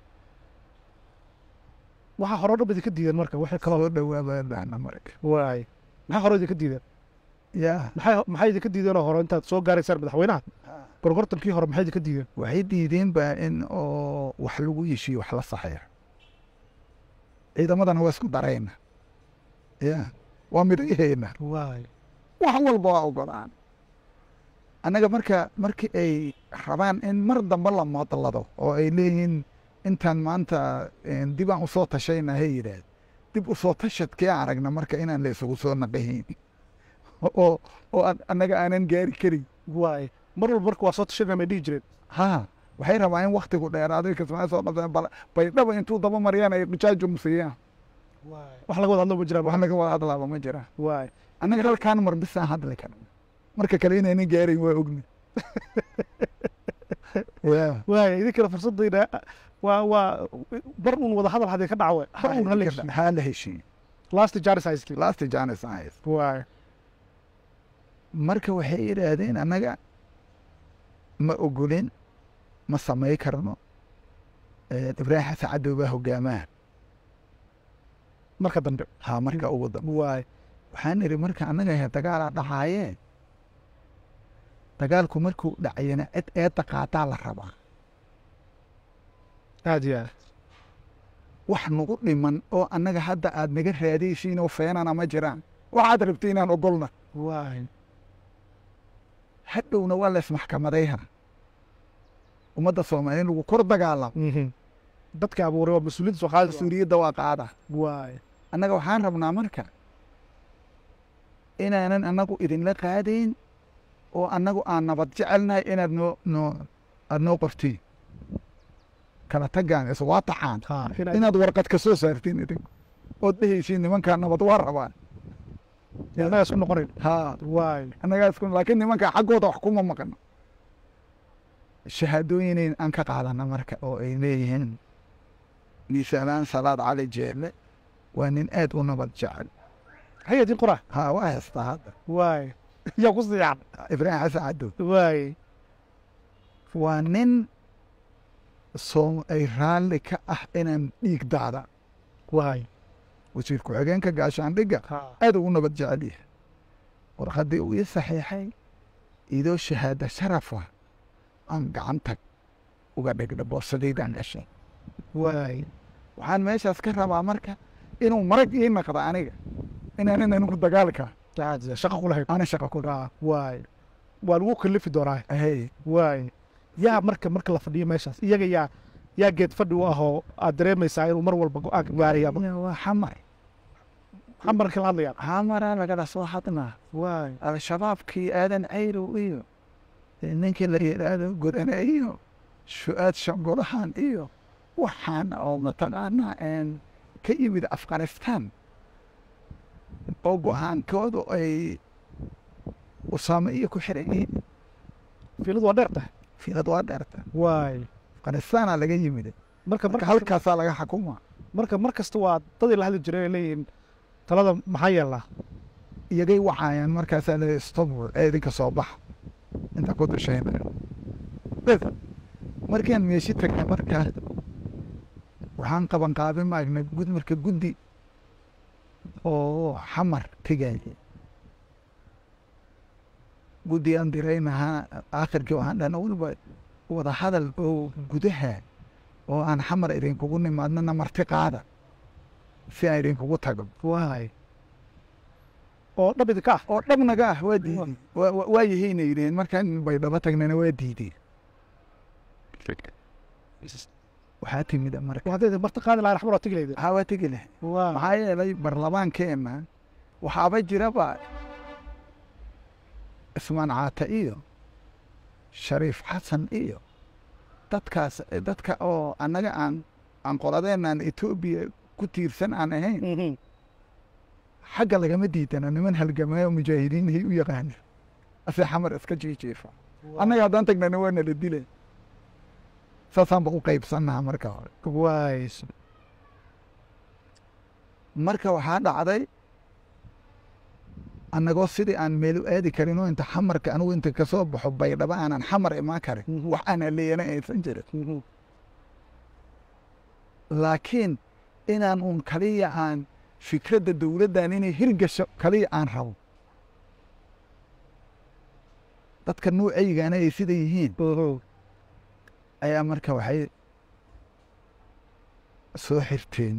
waxaa hore dhab idinka diideen marka waxay kaloo soo dhawaabaa dhahna marka waaye maxaa hore idinka diideen yaa maxay maxay idinka diideenoo hore intaad soo gaaraysaan madaxweynaha gorgortankii hore maxay idinka diideen waxay diideen baa in oo wax lagu yeshiyo wax la saxeeyo ciidamadana waa isku darayna ya waa midhayhayna waaye wax walba waa ogolaan annaga marka markii ay rabaan in mar dambe la moodlado oo ay leeyihiin intaan maanta dib aan usoo tashayna hay yidhaahd dib usoo tashadkii aan aragna marka inaan la isugu soo naqahayn oo oo aan- annaga aanan gaari karin waaye mar walba marka waa soo tashanaa may dhihi jireen ha waxay rabaan in waktigu dheeraaday kasmaa soo qabteen bal baydhaba intuu daba mariyaan ay qijaajum siiyaan wax laga wada hadlo ma jiraan wax laga wada hadlaaba ma jiraan waaye annaga halkaan mar bisaan hadli karna marka kale inaynan gaarayn waa ogni Waa. waaye idinkana fursadayna waa waa bar uun wada hadal hadee ka dhacawe bar uun hala heshiiyo ha la heshiin last janis ice last janis eyes waaye marka waxay yidhaahdeen annaga ma ogolin ma samay karno Eh, ibraahim xasan cadow baa hogaamaa marka dambe ha marka ugu dambe waaye waxaan idhi marka annaga he dagaalaa dhacaayee dagaalku markuu dhacayana cid eedda qaadaa la rabaa aad iyo aad wax nagu dhiman oo annaga hadda aad naga raadaysiin oo feenana ma jiraan waxaad rabta inaan ogolna waaye hadhowna waa laysmaxkamadayha ummadda soomaaliya in lagu kor dagaalamo Mhm. dadka abuuray waa mas-uuliyadda soo qaadaysa mas-uuliyadda waa qaada waaye annaga waxaan rabnaa marka inaanan annagu idinla qaadayn oo annagu aan nabad jecelnahay inaad noo noo aad noo qortiin kala tagaan is waa tacaan ha inaad inaad warqad ka soo saartiin idin ood dhehaysiin nimankaa nabad waa rabaan annaga isku noqonayn haa waaye annagaa isku laakiin nimankaa xaggooda wax kuma maqno shahaadooyin aan ka qaadana marka oo ay leeyihiin miisaalaan salaad cali jeelle waa nin aad u nabad jecel haya idin qora haa waa haystaa hadda waaye yaa ku siixan ibraahim xasan cadow waaye waa nin soom ay raalli ka ah inaan dhiig daada waaye wasiir ku-xigeenka gaashaandhigga ha aad ugu nabad jecel yahay warqaddii uu ii saxiixay idoo shahaada sharafa aan gacanta uga dhigna boosadaydaan gashay waaye waxaan meeshaas ka rabaa marka inuu marag ii naqdo aniga inaanan anigu dagaalka aad iyo aad. shaqo ku lahayd aana shaqo ku waaye waa lagu kalifi doonaa hey waaye yaa marka marka la fadhiyo meeshaas iyaga yaa yaa geed fadhi u ahoo aad dareemaysaa inuu mar walba go-aanka gaaraya waa xamar maxaa marka la hadlayaa xamaraa lagala soo hadnaa waaye al-shabaabkii aadan cayrow iyo ninkii la yidhaahdo godane iyo su-aad shangolahan iyo waxaan oo mataqaanaa een ka yimid afghanistan oo go-aankoodu ay usaame iyo ku xiran yihiin fiiladu waa dheer tahay fiilad waa dheerta waaye afghanistaana laga yimid marka marka marka halkaasaa laga xakuma marka mar kasta waa dadii la hadli jiray ay leeyihiin talada maxaa yeelnaa iyagay wacayaan markaasaa la stop ee idinka soo baxa inta ku dushaynayo bes markaan meeshi tagnay markaa waxaan qaban qaabin maagnay gud marka guddi oo xamar tegaya guddi aan diraynahaa aakhirkii waxaan dhahna weliba wada hadal oo gudaha oo aan xamar idinkugu nimaadnana marti qaada si aan idinkugu tago waay oo dhab idinka ah oo dhabnaga ah waa diideen Waa- waa- waa yahayna yidhaheen markaan baydhabo tagnana waa diideen waxaa timid marka hadday marti qaadi lahayn xamar waa tegi lahayd waxaa waa tegi lahay waa maxaa yeelay barlamaankeenna waxaaba jiraba ismaan caata iyo shariif xasan iyo dadkaas dadka oo annaga aan aan qoladeenaan etoobiya ku tiirsan aan ahayn Mhm. xagga lagama diidana niman halgamaayo mujaahidiinhay u yaqaana ase xamar iska jiijiifa annaga haddaan tagnana waa nala dila saasaanba u qaybsannaha marka hore waay marka waxaa dhacday annagoo sidii aan meel u aadi karin oo inta xamarka anugu inta kasoo baxo baydhabo aanan xamar imaan karin Mhm. wax aanan leeyana aysan jirin Mhm. laakiin inaan uun kaliya aan fikradda dowladdan inay hirgasho kaliya aan rabo dadka nuucaygana ay sida yihiin Mhm. ayaa marka waxay soo xirteen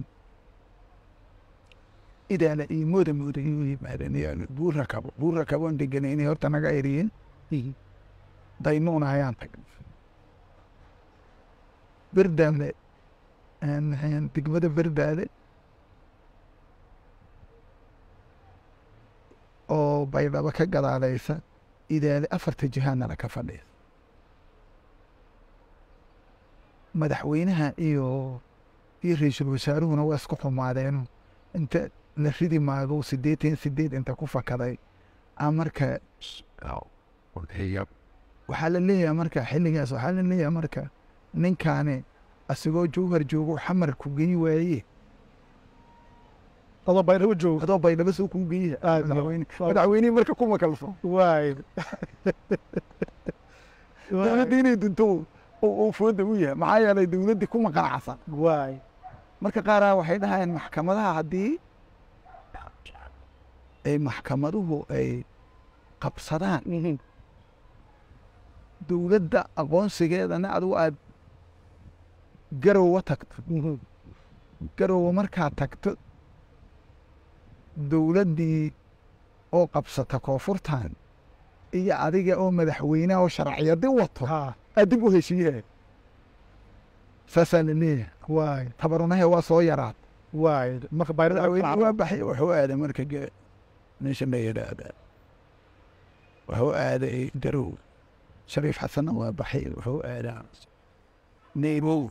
idaala iyo mooda mooda inuu yimaadeen iyo buur rakabo buur rakaboon deganaynay horta naga eriyeen Mhm. daynuuna ayaan tagnay berdaale een- een degmada berdaale oo baydhabo ka gadaalaysa idaale afarta jihaanala ka fadhiya madaxweynaha iyo iyo ra-iisul wasaaruhuna waa isku xumaadeeno inta la ridi maago siddeetan sideed inta ku fakaday a marka waxaa la leeyahay marka xilligaas waxaa la leeyahay marka ninkaani asigoo jowhar joogo xamar ku geyi waaye adoo baydhabo joogo adoo baydhabo soo kuu geyi Ah, madaxweyne waa- madaxweynihii marka kuma kalso waay dowladda inay dunto uu uu fooda u yahay maxaa yeelay dowladdii kuma qanacsan waay marka qaaraa waxay dhahayeen maxkamadaha haddii ay maxkamaduhu ay qabsadaan Mhm. dowladda aqoonsigeedana adigu aad garowa tagto Mhm. garowa markaad tagto dowladdii oo qabsata koonfurtan iyo adiga oo madaxweynaha oo sharciyadi wato ha aad dib u heshiiyahay saasaa la leeyahay waay tabarunahe waa soo yaraad waay marka baydhada madaxweyne waa baxay wuxuu aaday marka ge meesha la yidhaahda wuxuu aaday darow shariif xasanna waa baxay wuxuu aadaa nairobi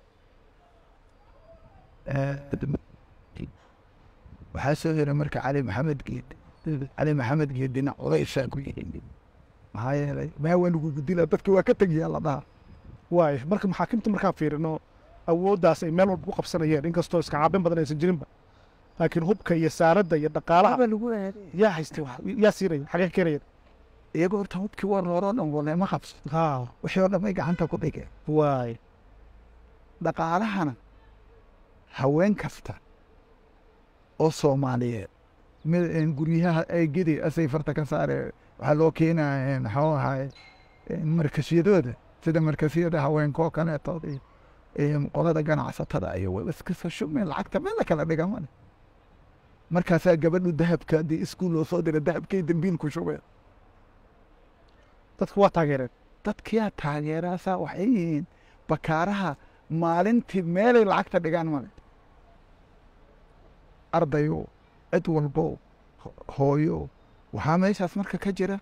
waxaa soo hiray marka cali maxamed geed cali maxamed geedina codaysaa ku yimid maxaa yeelay maa waa lagugu dila dadki waa ka tegayaa la dhaha waay marka maxaakimta markaan fiirino awooddaas ay meel walba ku qabsanayeen inkastoo iska caabin badan aysan jirinba laakiin hubka iyo saaradda iyo dhaqaalaha baa lagu aaday yaa haystay wax yaa siinaya xagee ka keenayeen iyagoo horta hubkii war horoo dhan waleema qabso ha wixii oo dhan bay gacanta ku dhigeen waay dhaqaalahana haween kasta oo soomaaliyeed mid een guryaha ay gedi asay farta ka saare waxaa loo keenaya maxuu ahaay markasyadooda sida markasyada haweenkoo kaleeto iyo- iyo qolada ganacsatada iyo way iskasa shumeen lacagta meel la kala dhiga male markaasaa gabadhu dahabka haddii iskuul loo soo dira dahabkay dambiil ku shubeen dadka waa taageereen dadkiyaa taageeraasaa waxay yihiin bakaaraha maalintii meelay lacagta dhigaan male ardayo cid walbo ho- hooyo waxaa meeshaas marka ka jira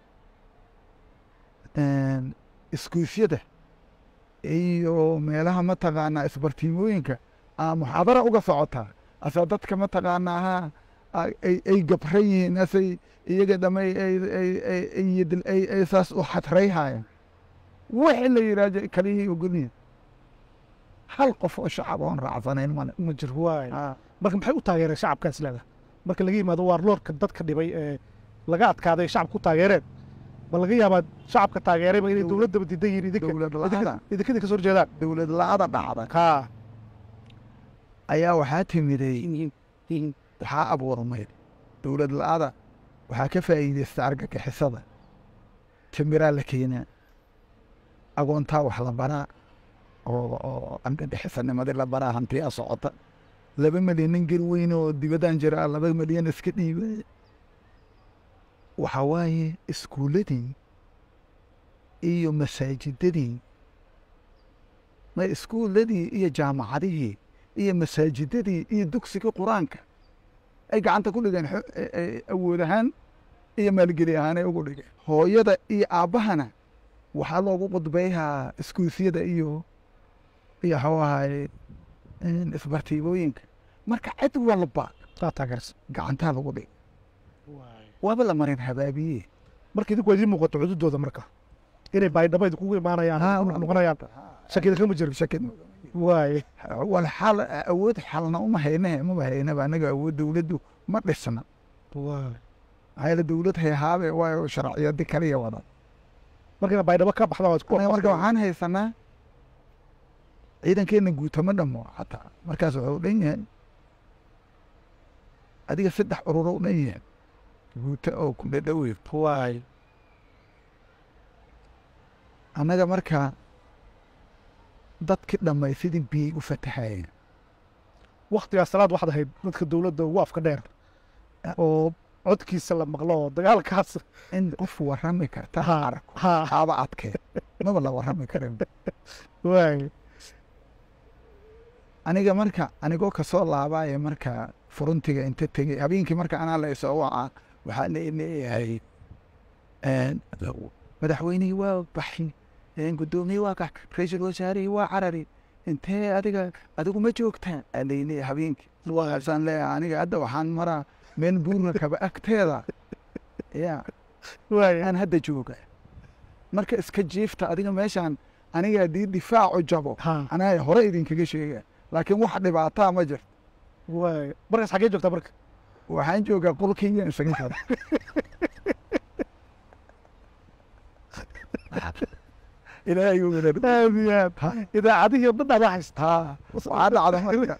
iskuufyada iyo meelaha mataqaanaa isbartiimooyinka aa muxaadara uga socotaa asa dadka mataqaanaa ha a- ay ay gabran yihiin asay iyaga dhamay ay ay ay ay yidil- ay ay saas u xadrayhaayaan wixii la yidhaahdo kaliyay ogolyihin hal qof oo shacab oon raacsanayn male ma jir waay Ah, marka maxay u taageereen shacabkaas leedaha marka laga yimaado waarloorka dadka dhibay ee laga adkaaday shacabka ku taageereen ma laga yaabaa shacabka taageerayba inay dowladdaba diidan yihiin idinka dowlad idinka la-ada idinkadii ka soo horjeedaan dowlad la-ada dhacda haa ayaa waxaa timiday waxaa abuurmay dowlad la-ada waxaa ka faa'iideysta argagixisada timiraa la keenaa agoontaa wax la baraa oo oo argagixisanimadii la baraa hantiyaa socota laba milyan nin gel weyn oo dibadaan jiraa laba milyan iska dhiibay waxaa waaye iskuuladii iyo masaajidadii ma iskuuladii iyo jaamacadihii iyo masaajidadii iyo dugsigii qur-aanka ay gacanta ku dhigeen xo- e- e- awood ahaan iyo maalgeli ahaan ay ugu dhigeen hooyada iyo aabbahana waxaa loogu qudbayhaa iskuusyada iyo iyo waxuu ahaye isbartiibooyinka marka cid walba saa taageersan gacantaa lagu dhig waaba la marin habaabiye marka idinku waa idiin muuqato cududooda marka inay baydhabo idinkugu imaanayaan Haa, ku waa- noqonayaan shakida kama jiro shakid waaye wal xal awood xalna uma haynahe maba haynaba anaga awood dowladdu ma dhisna waaye maxaa yeele dowlad hayhaabe waayo sharciyadi kaliya wada marka inay baydhabo ka baxdaan waa isku anaga marka waxaan haysanaa ciidankeena guutama dhamo xataa markaas wuxuu dhan yahay adiga saddex ururo dhan yahay guuto oo ku dhadhowe waaye annaga marka dadki dhammay sidii biyey u fatahayeen waktigaas salaad waxaad ahayd dadka dowladda ugu afka dheer oo codkiisa la maqlo oo dagaalkaas in qof warrami karta Haa, arag haa haaba adkee maba la warrami karin waaye aniga marka anigoo kasoo laabaaye marka furuntiga inta tegey habeenkii marka anaa la isoo wacaa waxaa la leeyahay madaxweynihii waa baxi gudoomiyii waa kax ra-iisul wasaarihii waa carari intee adiga adigu ma joogtaan aa layleeyahay habeenkii waasaan leeyahay aniga hadda waxaan maraa meel buurna kaba agteeda ya waaye aan hadda jooga marka iska jiifta adiga meeshaan aniga haddii difaacu jabo haa anaa hore idinkaga sheega laakiin wax dhibaataa ma jirto waaye markaas xaggee joogtaa marka waxaan joogaa qolkayga isaga jira ilaahay uu wada aad iyo aad Ha, idaacadihii oo dhan adaa haysta ha waxaa dhacda marka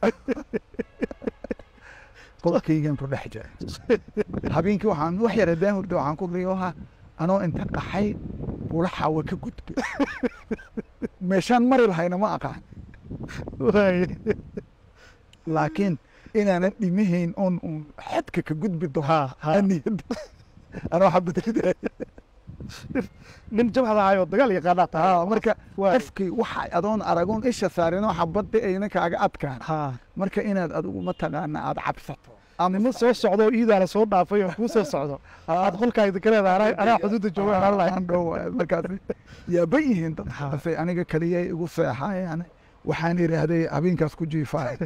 qolkaygan ku dhex jira habeenkii waxaan wax yar haddaan hurdo waxaan ku riyooha anoo inta qaxay bula xaawa ka gudbay meeshaan mari lahayna ma aqaan waaye laakiin inaanan dhimahayn oon uun xadka ka gudbi doono haa haa aniyad anoo xabadriday nin jabhad ahayoo dagaal yaqaanaa tahay haa marka waaye qofkii waxa adoon aragoon isha saarinoo xabadda ayna kaaga adkaan haa marka inaad adigu mataqaana aad cabsato nimo soo socdo oo iidaana soo dhaafay oo kuu soo socdo aad qolkaa idinka leedahay anaa- anaa xuduudda jooga anaa lahay aan dhow markaas yaaba yihiin dad Ha. ase aniga kaliya igu seexayaan waxaan idhaahday habeenkaas ku jiifaay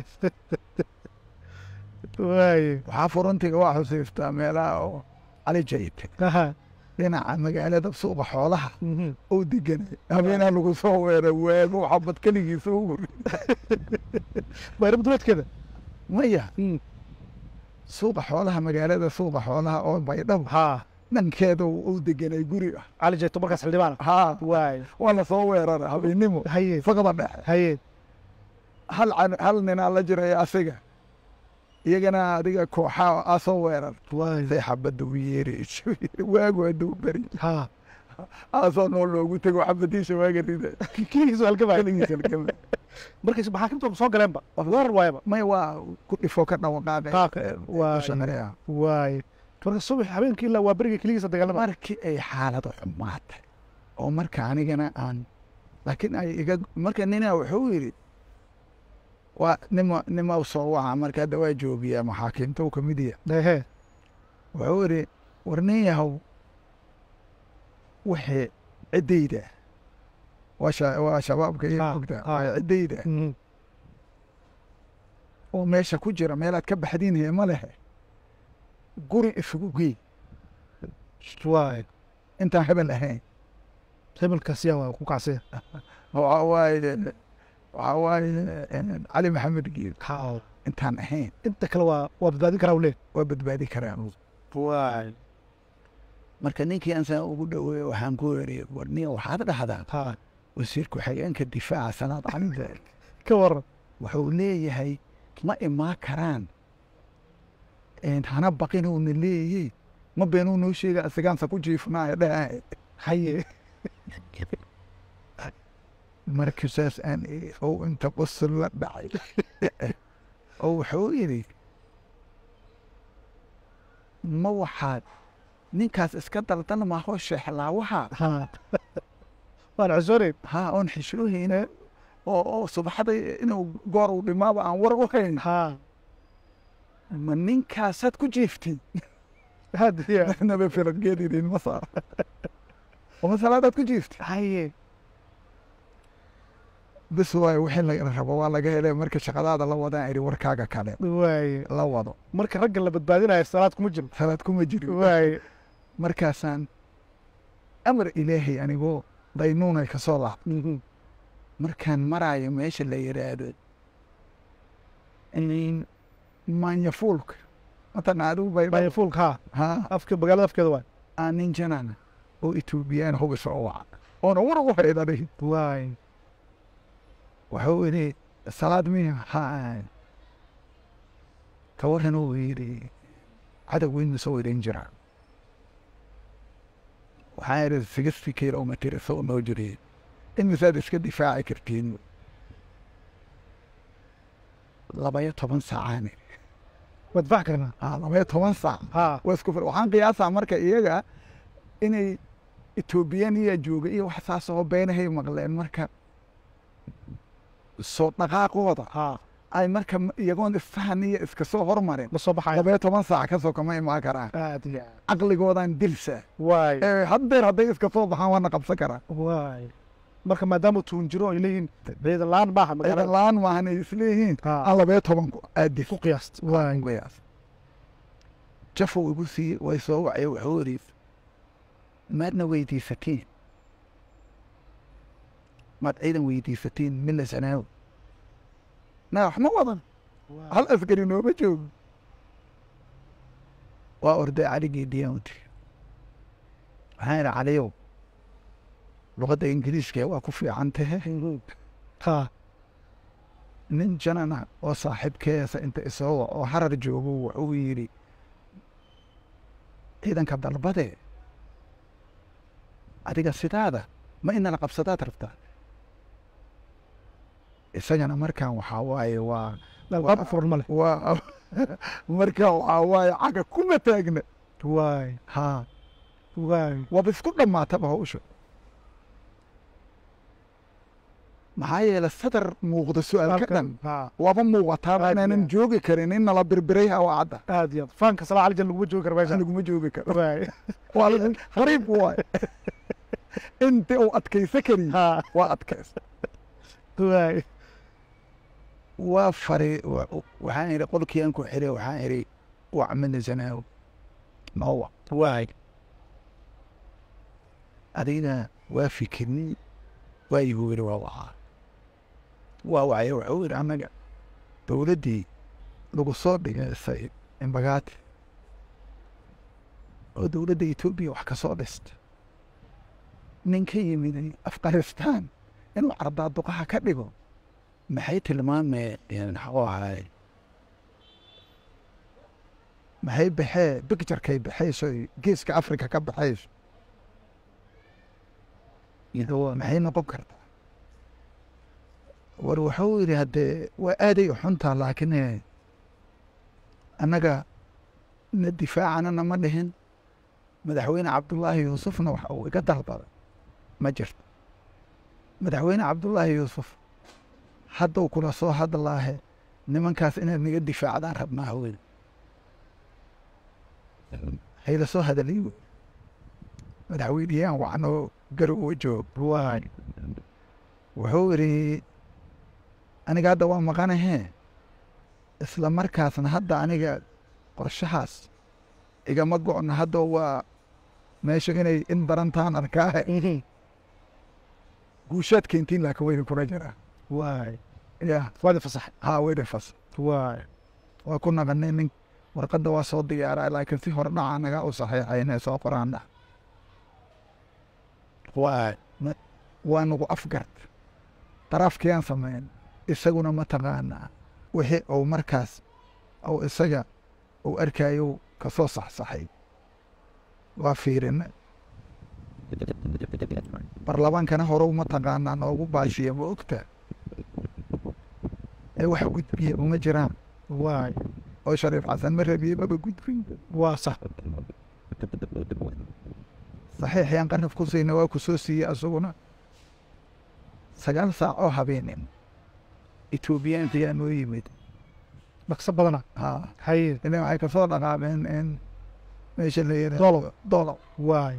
waaye waxaa furuntiga waa xusiistaa meelaha oo cali jayte aha dhinaca magaalada suuqa xoolaha mhm. oo deganay habeenaa lagu soo weeray weebo xabad keligiisa u wuri bayraba duleedkeeda maya suuqa xoolaha magaalada suuqa xoolaha oo baydhabo haa dhankeeda u deganay guri ah cali jeeto markaas xildhibaana haa waaye waa la soo weerara habeennimo haye faqda dhexe haye hal can- hal ninaa la jiraya asiga iyagana adiga kooxaa aa soo weerar waaye say xabadda u yeerayso waagu hadduu beri haa aasoo nool loogu tego xabadiisa waaga rida kiigiisu halgamaya keligiisa halgamay. markays maxaakiimta soo galeenba weerar waayaba may waa ku dhifo ka dhawaqaaqay Qaaqe, waay. Shanarea. waaye marka subax habeenkii ilaa waa beriga keligiisa dagaalama markii ay xaaladu xumaatay oo marka anigana aan laakiin ay iga marka nina wuxuu yidhi waa nima nima soo waca marka hadda waa joogiyaa maxaakiimta uu kamid yahay ehe wuxuu yidhi war nin yahow wixii ciddayda waa sha- waa shabaabka iyo Ha, ogta ha. waa ciddayda Mhm. oo meesha ku jira meelaad ka baxdiin hee ma lehe guri isugu gey waaye intaan hebel ahayn hebelkaasiya waa ku kacsiya waxaa waaye waxaa waaye eh, cali maxamed giil haa intaan ahayn inta kale waa waa badbaadin karaa ule waa badbaadi karaa waaye marka ninkii aan saa ugu dhoweeye waxaan ku eri warniya waxaad dhahdaa ha wasiirku xigeenka difaaca salaad camide ka waran wuxuu leeyahay ma imaa karaan een, hana baqinuuna leeyihiin ma beenuu noo sheega asigaansa ku jiifnaayo dhaha haye marka saas aan iri oo inta qosol la dhacay oo wuxuu yidhi ma waxaad ninkaas iska daldan maaho sheexlaawaha ha waan cusooneyn haa oon xishoohayna oo oo subaxda inuu goor uu dhimaaba aan war u hayn ha ma ninkaasaad ku jiiftay hadiya naba filangeedidin ma saar oo masalaadaad ku jiiftay haye bis waayo wixii laga rabo waa laga helay marka shaqadaada la wadaan idhi warkaaga kale waaye la wado marka ragga la badbaadinayo salaad kuma jiro salaad kuma jirin waaye markaasaan amar ilaahay anigoo daynuunay ka soo laab Mhm. markaan maraayo meesha la yidhaahdo in manyafuulka matan adigu bay Baya fuulka ha haa afka magaalada afkeeda waay aan nin janana oo etoobiyaan hubis oo waca oona war ugu haydanay waaye wuxuu yidhi salaad miya haa ka waran uu yidhi cadow weynu soo idin jira waxaa yidhi sixty kilomitr soo noo jireen imisaad iska difaaci kartiin labaya toban saacaan wadfac karnaa ah labaya toban saac ha waa isku fil waxaan qiyaasaa marka iyaga inay etoobiyaniya jooga iyo wax saas oo beenahay maqleen marka soo dhaqaaqooda ha ay marka iyagoon isfahan iyo iska soo hormarin ma soo baxayo labaya toban saac kasoo kama imaan karaan aad iyo aad caqligoodan dilsa waaye ee haddeer hadday iska soo baxaan waana qabsan karaa waaye marka maadaama tuun jiro ay leeyihiin ciidan la-aan maaha ciidan magaalada la-aan maahan ay isleeyihiin Ha. aan labaya toban ku aadis ku qiyaast waaye qiyaas jafow igu sii way soo wacay wuxuu yidhi maadna weydiisatiin maad ciidan weydiisatiin mila sanaaw na wax ma wadan hal askari nooma joogo waa orday caligii diyaanti waxaan idhi caliyow luqadda ingiriiska waa ku fiican tahe ha nin janana oo saaxiibkeesa inta isoo wac oo harar joogo wuxuu yidhi ciidanka dalbade adiga sidaada ma inala qabsadaad rabtaa isagana markaan waxaa waaye waa dalqaab furan ma leh waa markaan waxaa waaye caga kuma taagna waaye haa waaye waaba isku dhammaataba hawsha maxaa yeele sadar muuqda su-aal ka dhan ha waaba muuqataaba Aad inaanan iyo joogi karin in nala birbiray hawaacadda aad iyo aad faanka salaa cali jan laguma joogi kara meesha laguma joogi karo waaye waa la- qariib waay inta uu adkaysa kariy ha waa adkaysa waaye waa fari wa- waxaan idhi qolkii aan ku xiray waxaan idhi wacmina zanaaw noowa waaye adiga waa fikirni waa igu yidhi waa wacaa waa wacaya wuxuu yidhi annaga dowladdii lagu soo dhigaysay imbagaati oo dowladda etoobiya wax ka soo dhista nin ka yimid afghanistan inuu cardaaduqaha ka dhigo maxay tilmaameen maxuu ahaay maxay baxee bicturkay baxayso geeska africa ka baxayso maxay noqon kartaa war wuxuu yidhi haddee waa aaday u xuntaa laakiin eh, annaga na difaacanana ma dhihin madaxweyne cabdullaahi yuusufna waxa uu iga dalbaday ma jirto madaxweyne cabdullaahi yuusuf hadduu kula soo hadlaahe nimankaas inaad naga difaacdaan rabnaa haween hayla soo hadalay wey madaxweyneyaan wacnoo garowa joog waaye wuxuu yidhi aniga hadda waa maqanahee isla markaasna hadda aniga qorshahaas igama go'no hadda waa meesha inay in darantaan arkaahe guushaad keentiin laakiin wayna kula jiraa waaye ya waadi fasaxay haa wayna fas waaye waa ku naqanay nin warqadda waa soo diyaaraa laakiin si hore dhaca naga u saxiixay inay soo qoraan dhax waay waa nagu afgard daraafkiyaan sameyn isaguna mataqaanaa wixii uu markaas uu isaga uu arkayo ka soo saxsaxay waa fiirina barlamaankana horow mataqaanaa noogu baashiya ma ogta ee wax gudbiya uma jiraan waay oo shariif xasan ma rabiye maba gudbin waa sax saxiix yaan qarnaf ku siina waa ku soo siiyey asaguna sagaal saac oo habeenin etoobiyaanka yaa noo yimid dhaqso badana haa haye ilan waxay kasoo dhaqaameen in meesha la yidhaahdo Dolow. dolow waay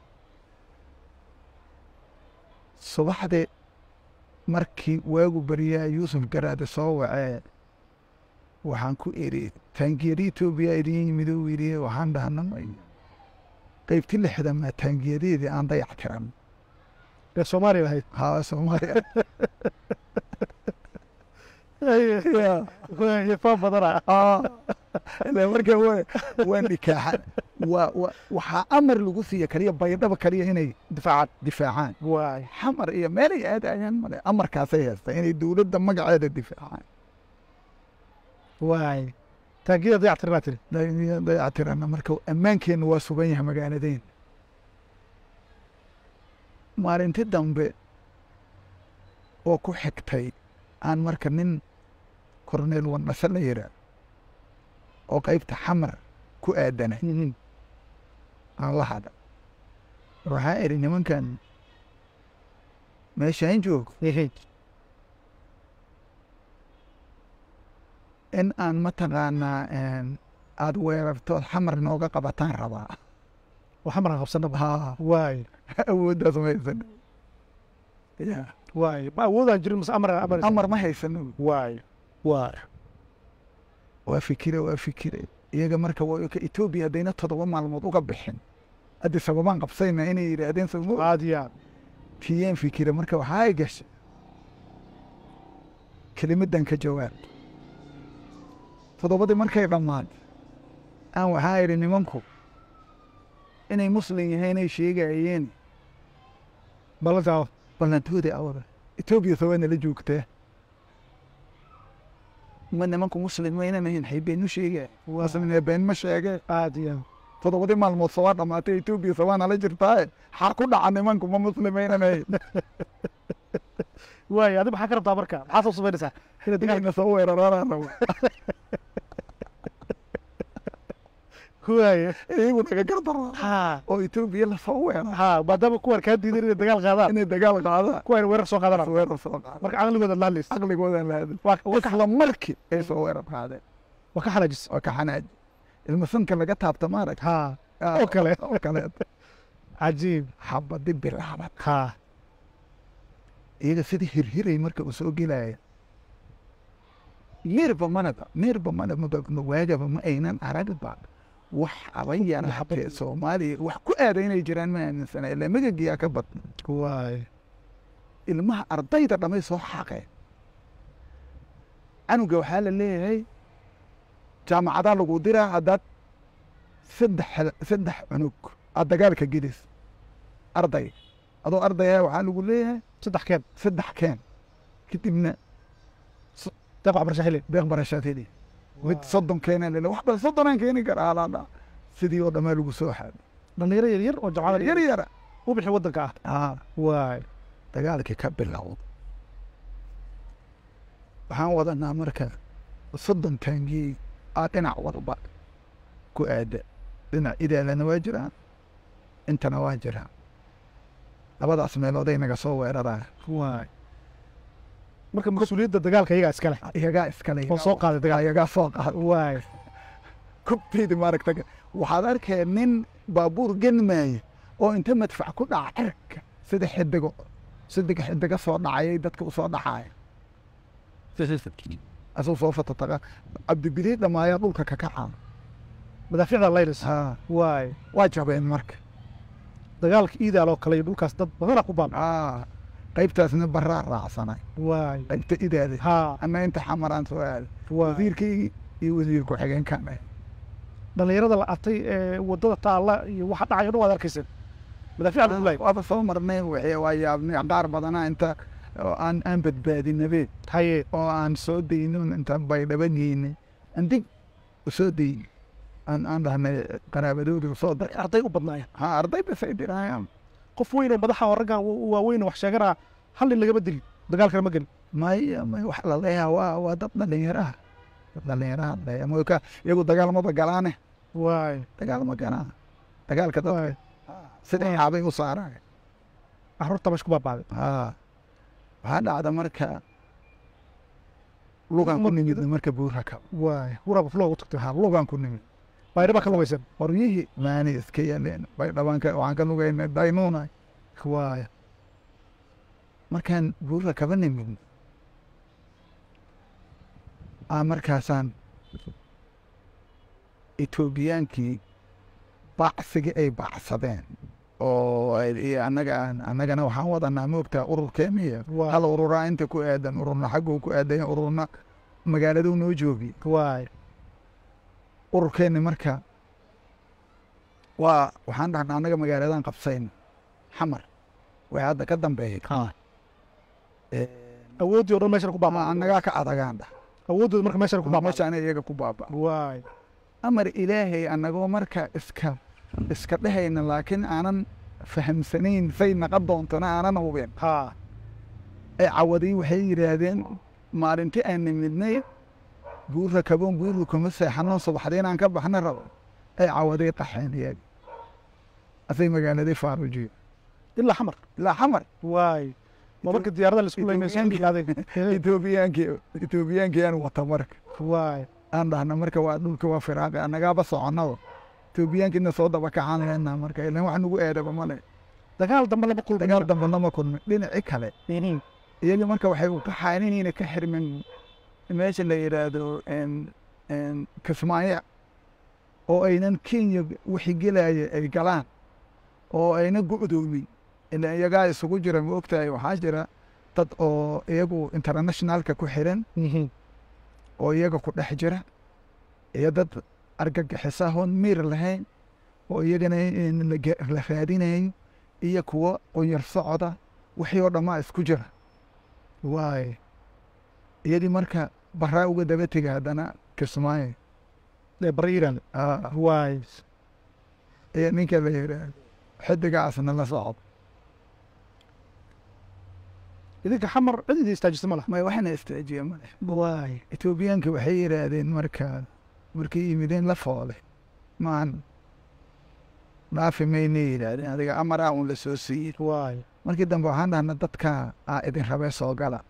subaxdii markii waagu beriyaa yuusuf garaade soo wacee waxaan ku idhi taangiyada etoobiya idin yimid uu yidhi waxaan dhahnay qaybti lixda maa taangiyadeedii aan dayac tiran ee soomaaliya lahayd haa soomaaliya waay faan badana Ah, ilaa marka wa- waa nikaaxa waa wa- waxaa amar lagu siiya kaliya baydhaba kaliya inay difaacad difaacaan waay xamar iyo meelay aadayaan male amarkaasay haystaa inay dowladda magaceeda difaacaan waay taangiyada dayac tirinaa tiri Day- dayactirana marka ammaankeenna waa sugan yahay magaaladeen maalinti dambe oo ku xigtay aan marka nin korneel wannase la yiraa oo qaybta xamar ku aadanay aan la hadha waxaa idhi nimankan meeshaan joog in aan mataqaanaa aada weerartood xamar nooga qabataan rabaa oo xamarka qabsanaba haa waay awooddaas ma haysano ya waay ma awoodaan jirin mase amar amar amar ma haysano waay waay waa fikire waa fikire iyaga marka waa ka etoobiya haddayna toddoba maalmood uga bixin haddi sababaan qabsayna inay yidhaahdeen sababo aad iyo aad tiyeen fikire marka waxaa ay gashay kelimadan ka jawaab toddobadii markay dhammaan aan waxaa idhi nimanku inay muslim yahay inay sheegayeen ballantaa ballantoodii awada etoobiya soo waa nala joogtaa ma nimanku muslim ma inaan ahayn xay been u sheegaya muslimna been ma sheege aad iyo aad toddobadii maalmood soo waa dhammaatay etoobiya soo waa nala jirtaa xar ku dhaca nimanku ma muslim ma inaan ahayn waay adi maxaa ka rabtaa marka maxaa soo samaynaysaa ina dagaal inayna soo weeraraan rabo waay iyagu naga gardaraa ha oo etoobiya lasoo weeraa ha maadaama kuwan kaa diidan inay dagaal qaadaan inay dagaal qaadaan kuwan weerar soo qaadanaa weerar soo qaada marka caqligooda laalays caqligoodan lahadin waa waa ka isla markii ay soo weerar qaadeen waa ka xanaajis oo ka xanaaji ilma sanka laga taabta maarag ha oo kale oo kaleet cajiib xabadi bilaabad ha iyaga sidii hirhiray marka uu soo gelaya meerba manaba meerba manaba waagaba ma aynan aragba wax aban yaraatee soomaaliya wax ku aada inay jiraan ma aaminsana ilaa magagiyaa ka badna waay ilmaha ardayda dhamay soo xaqeen canuga waxaa la leeyahay jaamacadaa lagu diraa haddaad saddex saddex cunug aad dagaalka gelis arday adoo ardaya waxaa lagu leeyahay saddex keen saddex keen kadibna deeq waxbarasho xili deeq barashaad heli mid soddon keena lele wax bal soddonaan keeni karaa alaadha sidii oo dhammaa lagu soo xaado dhalinyaro yar yar oo jamcada yar yara u bixi waddanka ah aa waay dagaalkii ka bilowd waxaan wadanaa marka soddon taangii aa dhinac walba ku aada dhinac idaalana waa jiraan intana waa jiraan labadaas meelooday naga soo weeraraa waay marka mas-uuliyadda dagaalka iyagaa iska leh iyagaa iskale oo soo qaaday dagaal iyagaa soo qaad waay kubtaydi maaragta waxaad arkaya nin baabuur genmaaya oo inta madfac ku dhaca cirka sida xidigo sidiga xidiga soo dhacayay dadka u soo dhacaya asuu soo fatataqa cabdibilii dhamaayaa dhulka ka kacaa madaaficda laylis haa waay waa jabeen marka dagaalka iidaal oo kale iyo dhulkaas dad badana ku baaba aa qaybtaasna baraa raacsanay waay qaybta idaada ha ana inta xamaraan soo aada waay wasiirkaygii iyo wasiir ku-xigeenkan dhalinyarada la atay ee waddada taalla iyo waxa dhacayo dhan waad arkaysa madaafiic lagu laayay waaba soo marnay wixii waa yaabnay qaar badanaa inta oo aan aan badbaadinabe haye oo aan soo dayno intaan baydhaba geynay aan dib u soo dayn aan aan dhahnay qaraabadoodi usoo dar arday u badnaayeen ha arday basay dirayaan qof weyn oo madaxa oo raggan wa- waaweyn oo wax sheeganaa hal nin lagama dilin dagaalkana ma gelin maya may wax la leeyaha waa waa dad dhalinyaraha dad dhalinyaraha leeya moka iyagu dagaalmaba galaane waay dagaal ma galaan dagaalka dadka waay sida yaabay u saaraan carruurta bash ku baabaaday ha waxaa dhacda marka lugan ku nimid marka buurha ka waay huraba flow u tagtay ha lugan ku nimid baydhaba ka lugaysan qoryihii maani iska yaleen bay dhabanka waxaan ka lugaynay daynuuna waay markaan buurha kaba nimid aa markaasaan etoobiyaankii bacsigii ay bacsadeen oo ay- iyo annaga aan annagana waxaan wadanaa moogtaa ururkeemiya Waa. hal ururaa inta ku aadan ururna xagguu ku aadan ururna magaaladuu noo joogi waay ururkeenni marka waa waxaan dhahnaa annaga magaaladan qabsayn xamar way hadda ka dambeeyay Eh, awooddii oo dhan meeshan ku ama baabaa annagaa ka adagaan dhah awooddooda marka meeshan ku baabaa meeshaana iyaga ku baaba waay amar ilaahay annagoo marka iska iska dhehayna laakiin aanan fahamsanayn say naqon doontona aanan hubin haa ee cawadii waxay yidhaahdeen maalintii aan nimidnay buurra kaboon buurru kuma seexano subaxdii inaan ka baxna rabo ay cawadii qaxeen iyaga asay magaaladii faarujiyo ilaa xamar ilaa xamar waay ma marka diyaarada laisku leynay Ethiopian- etoobiyaankii etoobiyaankii aan wata marka waay aan dhahna marka waa dhulka waa firaaqi annagaaba soconaba etoobiyaankiina soo daba kacaan leynaa marka ilan wax nagu eedaba male dagaal dambe lama kulmin dagaal dambe lama kulmin dhinaci kale iyagii marka waxay u qaxaan inayna ka xirmin meesha la yidhaahdo en- en kismaayo oo aynan kenya wixii gelaya ay galaan oo ayna go'doomin ila iyagaa isugu jira ma ogtahay waxaa jira dad oo iyagu internationalka ku xiran oo iyaga ku dhex jira iyo dad argagixisahoon miir lahayn oo iyagana in la ge- la raadinayo iyo kuwo qunyar socoda wixii oo dhammaa isku jira waay iyadii marka baraa uga daba tega haddana kismaayo ee bari iiraan Ah, waay iyo ninka la yidhaahdo xidigaasna la socdo idinka xamar cid idin istaajisa ma laha may waxna istaajiya male waay etoobiyaanka waxay yidhaahdeen marka markay yimideen la foole maan dhaafi maynay yidhaahdeen adiga amaraa un la soo siiyey waay markii dambe waxaan dhahna dadka aa idin rabee soo gala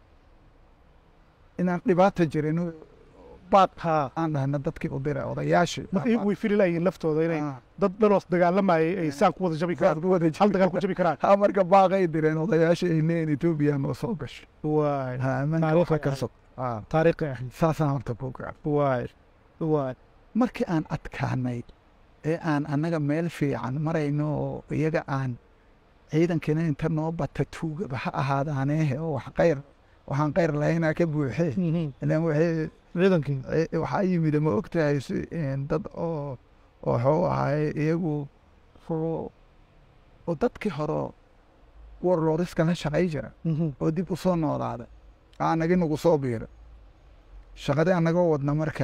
inaan dhibaata jirin baad haa aan dhahna dadkii u dira odayaashii marka iyagu way fili layihiin laftooda inay Ah, dad dhaloos dagaalamayay ay saan ku wada jabi baad karaan ku wada hal jiri dagaal ku jabi karaan ha marka baaqay direen odayaashii ay leeyihin etoobiya noo soo gasho waay ha amanka Taariikh waxa ka ahayd. sog Ah, taariikhi ahayd saasaan horta ku gaar waay waay markii aan adkaanay ee aan annaga meel fiican marayno oo iyaga aan ciidankina inta noo bata tuugaba ha ahaadaaneehe oo wax qayr waxaan qayr lahaynaa ka buuxee ilaan waxay ciidankii ci- waxaa yimid ma ogtahay si een, dad oo oo waxuu ahaay iyagu oo oo dadkii hore warlooriska la shaqay jira oo dib u soo noolaaday aanagi nagu soo biira shaqadii annagoo wadna marka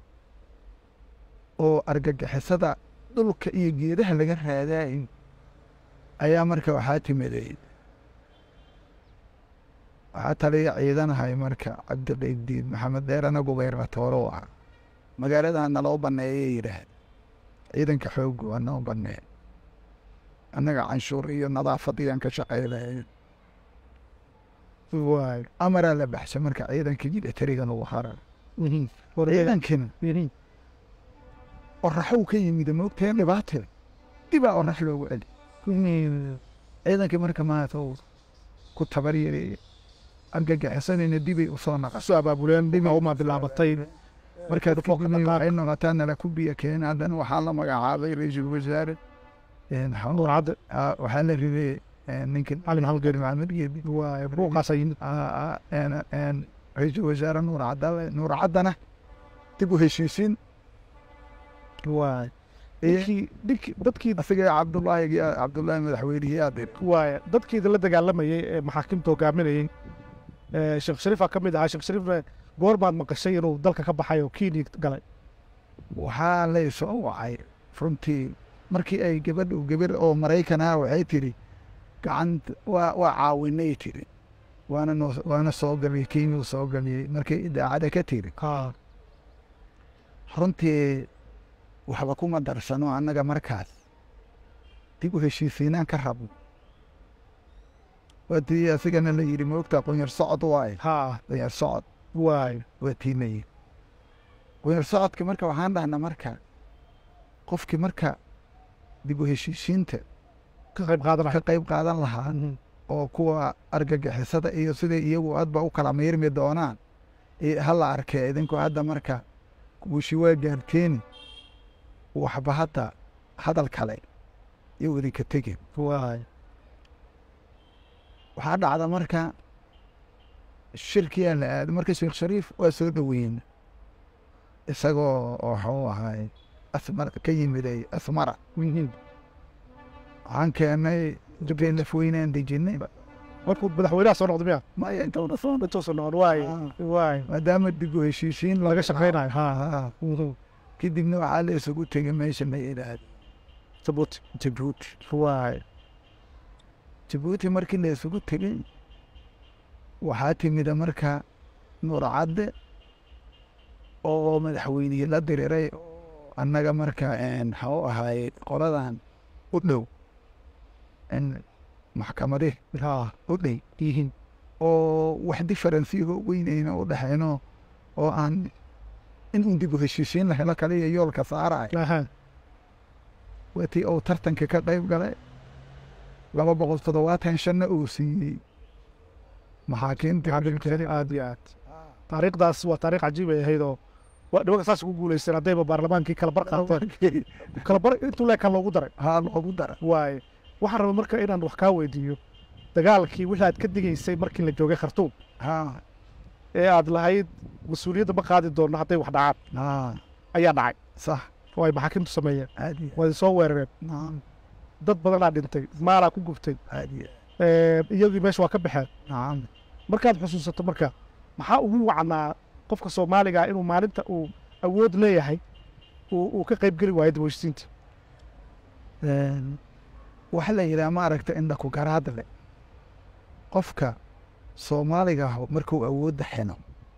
oo argagixisada dhulka iyo geedaha laga raadaayo ayaa marka waxaa timiday waxaa taliya ciidanahay marka cabdiqaydiid maxamed dheerana gubeyratooro u ah magaaladaa naloo banneeyay yidhaahda ciidanka xooggu waa noo banneey annaga canshuur iyo nadaafadiyaan ka shaqaynayo waay amaraa la baxshay marka ciidanka militariga lagu harar ciidankina oraxow ka yimid moogtae dhibaate dibaa orax loogu celi ciidankii marka maata uu ku tabar yareeyey argagixisanayna dibay usoo naqa soo abaabuleen dhima uma bilaabatay markaad Fooq kadibna dhaqaaq. waxay noqotaa nala ku biyo keen haddana waxaa la magacaabay ra-iisul wasaare een, xanuun- nuur cadde ah, waxaa la riday een, ninkan cali maxamed geeri maxamed geedi waay buuqaasaa yimid Ah, ah, een, een, ra-iisul wasaare nuur cadale nuur caddana dib u heshiisiin waay ninkii ninkii dadkii asiga cabdullaahi cabdullaahi madaxweynihii adir waaya dadkii idinla dagaalamayey ee maxaakiimta hogaaminayey ee sheekh shariifaa ka mid ahaa sheekh shariifna goor baad maqashay inuu dalka ka baxay oo kenya galay waxaa lay soo wacay runtii markii ay gabadhu gabar oo maraykan ah waxay tidhi gacanta waa waa caawinay tidhi waana noo waana soo galiyey kenyuu soo galiyey markay idaacada ka tidhi runtii waxba kuma darsano annaga markaas dib u heshiisiinaan ka rabno waa tii asigana la yidhi moogtaa qunyar socod waaye haa qunyar socod waaya waa tii la yidhi qunyar socodka marka waxaan dhahnaa marka qofkii marka dib u heshiisiinta ka qayb qaadanaya ka qayb qaadan lahaa oo kuwa argagixisada iyo siday iyagu hadba u kala miirmi doonaan i- hala arkee idinku hadda marka guushi waa gaarteeni waxba hadda hadal kale iyo idinka tegin waaya waxaa dhacda marka shirkiyaa la aaday marka sheekh shariif waa soo dhoweyn isagoo waxuu ahay asmar ka yimiday asmara waxaan keenay jabteen lafweynaan dejinay markuu madaxweynaha soo noqday miya maya intowna soo intuu soo noqon waaya waaya maadaama dib u heshiisiin laga shaqaynayo haa haa kadibna waxaa la isugu tegay meesha la yidhaahdo jabuuti jabuuti waaya jabuuti markii la isugu tegay waxaa timida marka nuurcadde oo madaxweynihii la diriray oo annaga marka maxuu ahaay qoladan u dhow maxkamadi haa u dhey yihiin oo wax diferensiyaho weynayna u dhexayno oo aan in un dib u heshiisiin la helo kaliya yoolka saaraya aha waa tii uu tartanka ka qayb galay laba boqol toddobaatan shanna uu siiyey maxaakiimta aad iyo aad taariikhdaas waa taariikh cajiib ay ahayd oo waa nimanka saas ugu guulaysteen haddayba baarlamaankii kala bar qaateen kala bar intuu leekan loogu daray haa loogu dara waaye waxaan rabay marka inaan wax kaa weydiiyo dagaalkii wixii aad ka digaysay markii la joogay khartuum haa ee aad lahayd mas-uuliyadda ma qaadi doonno hadday wax dhacaan haa ayaa dhacay sax oo ay maxaakiimtu sameeyeen caadi waa soo weerareen naam dad badanaa dhintay maalaa ku gubtay caadi Ee, iyagii meesha waa ka baxeen naam markaad xusuusato marka maxaa ugu wacnaa qofka soomaaliga ah inuu maalinta uu awood leeyahay uu uu ka qayb geli waayo dawashisiinta waxaa la yidhaha maaragta indha ku garaad le qofka soomaaliga ah markuu awoodda xino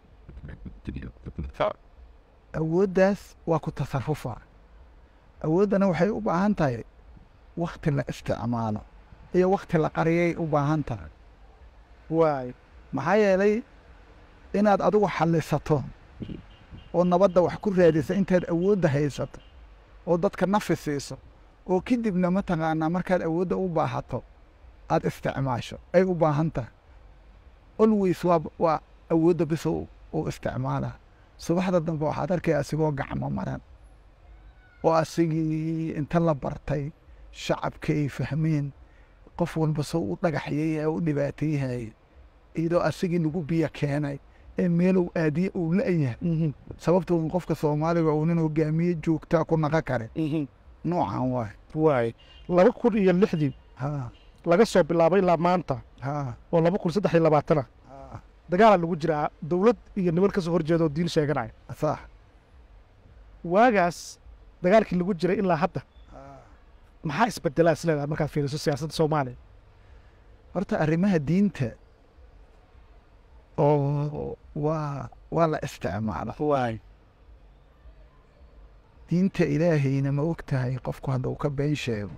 awooddaas waa ku tasarufaa awooddana waxay u baahan tahay wakti la isticmaalo iyo wakti la qariyay u baahan tahay waayo maxaa yeelay inaad adigu xallisato oo nabadda wax ku raadisa intaad awoodda haysato oo dadka nafi siiso oo kadibna mataqaanaa markaad awoodda u baahato aad isticmaasho ay u baahan tahay always waa waa awoodda bis u u isticmaalaa subaxda dambe waxaad arkaya asigoo gacmo maran oo asigii inta la bartay shacabka ay fahmeen qof walba soo u dhagaxyay u dhibaateeyhay iyadoo asigii lagu biyo keenay ee meelow aadiye uu la-yahay sababtoo qofka soomaaliga uu nin hogaamiye joogtaa ku naqa kare noocan waay waayo laba kun iyo lixdii ha laga soo bilaabay ilaa maanta ha oo laba kun saddex iyo labaatana ha dagaalaa lagu jiraa dowlad iyo niman ka soo horjeeda oo diin sheeganaya sax waagaas dagaalkii lagu jiray ilaa hadda maxaa isbedelaa is leedahay markaad fiiriso siyaasadda soomaaliya horta arrimaha diinta oo waa waa la isticmaala waayo diinta ilaahayna ma og tahay qofku hadduu ka been sheego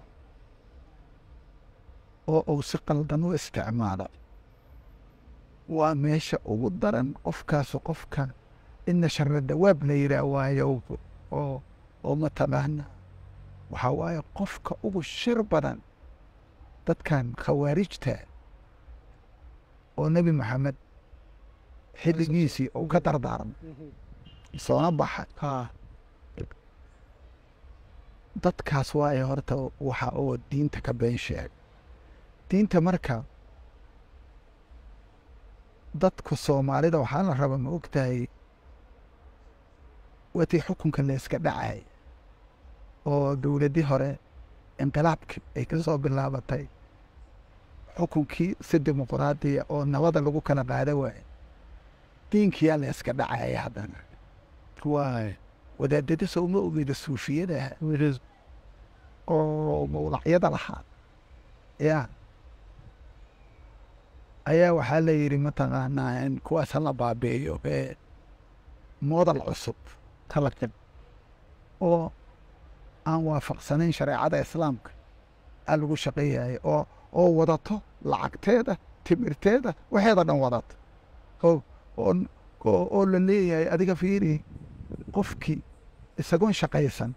oo uu si qaldan u isticmaalo waa meesha ugu daran qofkaasu qofka ina shara dawaab la yidhaah waayo oo oo mataqaana waxaa waaye qofka ugu shir badan dadkan khawaarijta oo nebi maxamed xilligiisii uu ka dardaarmay soona baxay haa dadkaas waaye horta waxa oo diinta ka been sheegay diinta marka dadku soomaalida waxaa la raba ma ogtahay waatii xukunka la iska dhacay oo dowladdii hore inqilaabkii ay ka soo bilaabatay xukunkii si dimuquraadiya oo nabada lagu kala qaada waaye diinkiyaa la iska dhacaya haddana waay wadaadada sooma ogeyda suufiyada oo mawlacyada lahaa ya ayaa waxaa la yidhi mataqaanaa in kuwaas hala baabeeyo ee modal cusub talaqib oo aan waafaqsanayn shareecada islaamka aa lagu shaqeeyaya oo oo wadato lacagteeda timirteeda waxeeda dhan wadato oo oo oo oo la leeyahay adiga fiiri qofkii isagoon shaqaysan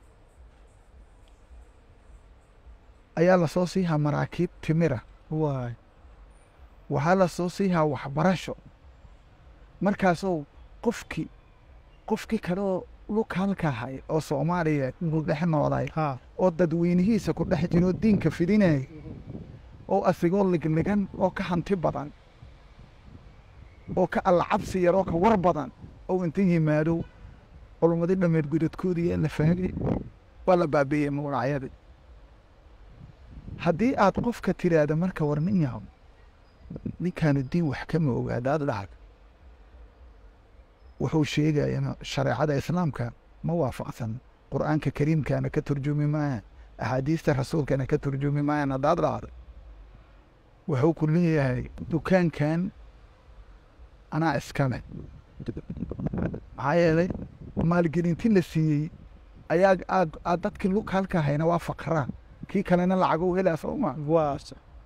ayaa lasoo siihaa maraakiib timira waay waxaa lasoo siihaa waxbarasho markaasoo qofkii qofkii kale oo lukaalka ahay oo soomaaliya ku dhex noolay ha oo dadweynihiisa ku dhex jiro diinka fidinaya oo asigoo ligligan oo ka hanti badan oo ka allacabsi yar oo ka war badan oo inta yimaado culummadii dhameed gudadkoodii ee la faagay waa la baabiiyey mawlacyadii haddii aad qofka tiraahda marka war nin yahow ninkaanu diin wax kama ogaadaad dhacd wuxuu sheegaya shareecada islaamka ma waafaqsan qur'aanka kariimkana ka turjumi maayaan axaadiista rasuulkana ka turjumi maayaan haddaad dhacdo wuxuu ku leeyahay dukaankan anaa iskale maxaa yeelay maalgelinti la siiyey ayaa aad aad dadkii lukaalka hayna waa faqraa kii kalena lacago helaa sooma waa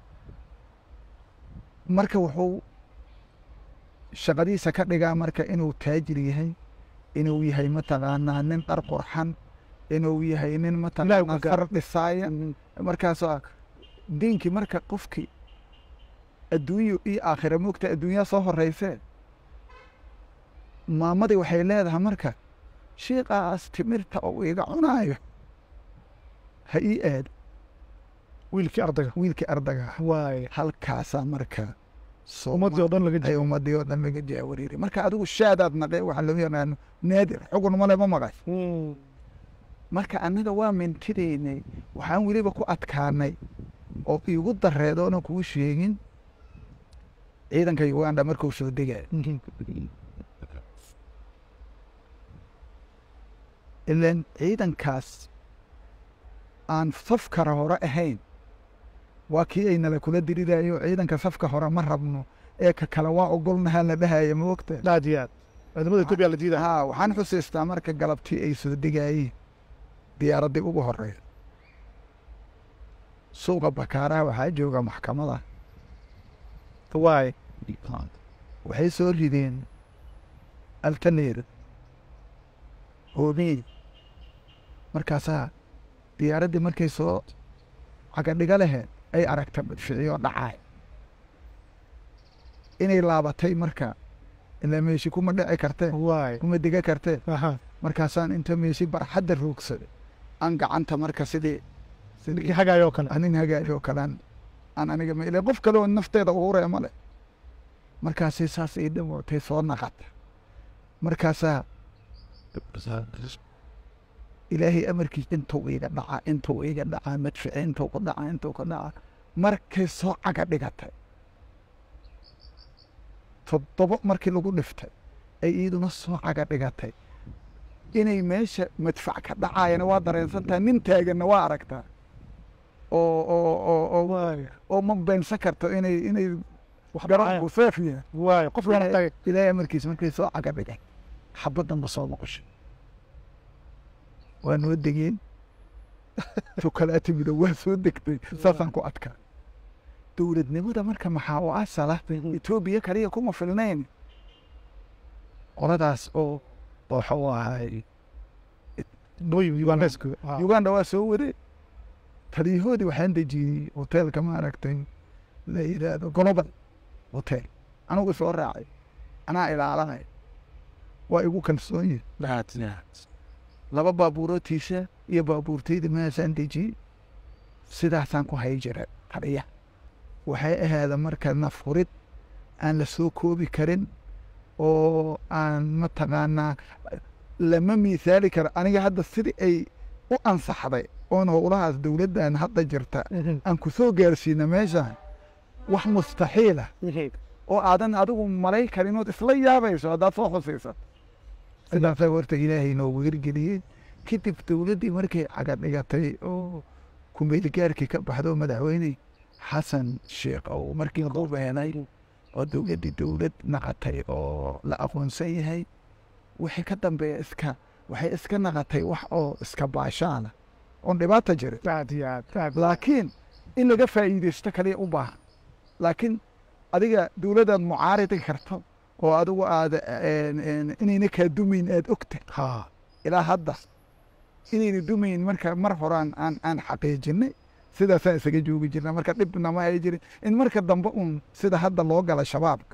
marka wuxuu shaqadiisa ka dhigaa marka inuu taajir yahay inuu yahay mataqaanaa nin dhar qurxan inuu yahay nin mataqaanaa Ilaahay ku far dhisaaya markaasoo diinkii marka qofkii adduunyo iyo aakhira moogta adduunyaa soo horeysee maamadii waxay leedahay marka shiiqaas timirta oo iga cunaayo ha ii aad wiilkii ardayga wiilkii ardaga ah waay halkaasaa marka ummaddii oo dhan laga ay jiro ummadii oo dhan laga jaawariiray marka adigu shaadaad naqee waxaa loo yaqaano naadir xugun male ma maqay marka annaga waa mintidaynay waxaan weliba ku adkaanay oo iigu dareedoona kuu sheegin ciidanka uganda markuu soo degay ilan ciidankaas aan safkara hore ahayn waa kii ay nala kula dirirayo ciidanka safka hore ma rabno ee ka kale waa ogolnahaa la dhahaya ma ogta aad iyo aad ciidamada etoobiya la diidaa haa waxaan xusiistaa marka galabtii ay soo degayeen diyaaraddii ugu horreeya suuqa bakaaraha waxaa jooga maxkamada waay waxay soo rideen altaneer hoobiin markaasaa diyaaraddii markay soo cagadhiga laheed ay aragta madficiyo dhacaay inay laabatay marka ilaa meeshi kuma dhici kartee waay kuma diga kartee aha markaasaan inta meeshi barxadda roogsaday aan gacanta marka sidii ninkii hagaayoo kale anin hagaajoo kalaan aan aniga ma ilaa qof kale oo nafteeda uuree male markaasay saas ii dhamootay soo naqata markaasaa ilaahay amarkiis intuu iga dhacaa intuu iga dhacaa madfici intuu ku dhacaa intuu ku dhacaa markay soo caga dhigatay toddobo markii lagu dhiftay ay iiduna soo caga dhigatay inay meesha madfac ka dhacaayana waa dareensantaha nin taaganna waa aragtaa oo oo oo oo waay oo ma beensan karto inay inay wax garoonku seef yahay waay qof la ilaahay tagay ilaahay amarkiis markay soo caga dhigay xabaddanba soo noqoshay waa noo degeen tukalaa timido waa soo degtay saasaan ku adkaa dowladnimada marka maxaa u asala etoobiya kaliya kuma filnayn qoladaas oo wuxuu ahay nooyi yuganesku uganda waa soo wade taliyahoodii waxaan dejiyey hoteelka ma aragtay la yidhaahdo global hotel anigu soo raacay anaa ilaalanay waa igu kalsoon yihi laba baabuurootiisa iyo baabuurtayda maasaan dejiyey sidaasaan ku hay jira taliya waxay ahaada marka nafurid aan la soo koobi karin oo aan mataqaanaa lama miisaali karo aniga hadda sidii ay u ansaxday oon howlahaas dowladdan hadda jirta aan ku soo gaarsiina meeshaan wax mustaxiila oo aadan adigu malay karin ood isla yaabayso haddaad soo xusiisat sidaasaa horta ilaahay noogu hirgeliyey kadib dowladdii markay caga dhigatay oo kumeelgaarkii ka baxdo madaxweyne xasan sheekh oo markii qubeenay oo dowladdii dowlad naqatay oo la aqoonsan yahay wixii ka dambeeya iska waxay iska naqatay wax oo iska baashaana oon dhibaata jirin aad iyo aad aad laakiin in laga faa'iidaysto kaliya u baahan laakiin adiga dowladdaad mucaaridi karto oo adigu aad inayna kaa dumayn aad ogta ha ilaa hadda inayna dumayn marka mar horaan aan aan xaqiijinay sidaasaan isaga joogi jirna marka dhibna ma ay jirin in marka dambe uun sida hadda loo gala shabaabka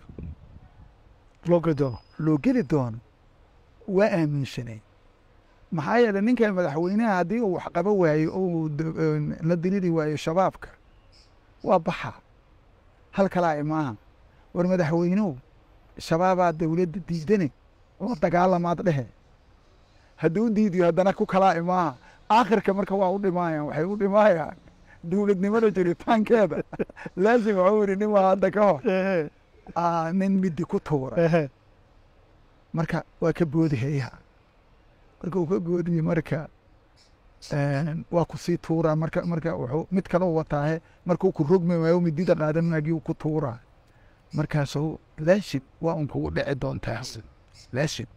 loo gedo loo geli doono waa aaminsanay maxaa yeelay ninkan madaxweynaha haddii uu wax qaba waayo oo uu d- een, la dilili waayo shabaabka waa baxa hal kalaa imaaha war madaxweynuhu shabaabaa dowladda diidane oo dagaalamaad dhehe hadduu diidiyo haddana ku kalaa imaaha aakhirka marka waa u dhimaayaan waxay u dhimaayaan dowladnimada jiritaankeeda laasim waxuu yidhi nin waa hadda ka hor aa nin midi ku tuura marka waa ka boodi hayaha marka uu ka boodiye marka een, waa kusii tuuraa marka marka wuxuu mid kaloo wataahe markuu ku rogmi waayo midida qaadan maagiu ku tuuraa markaasuu laashid waa un kugu dhici doontaa laashid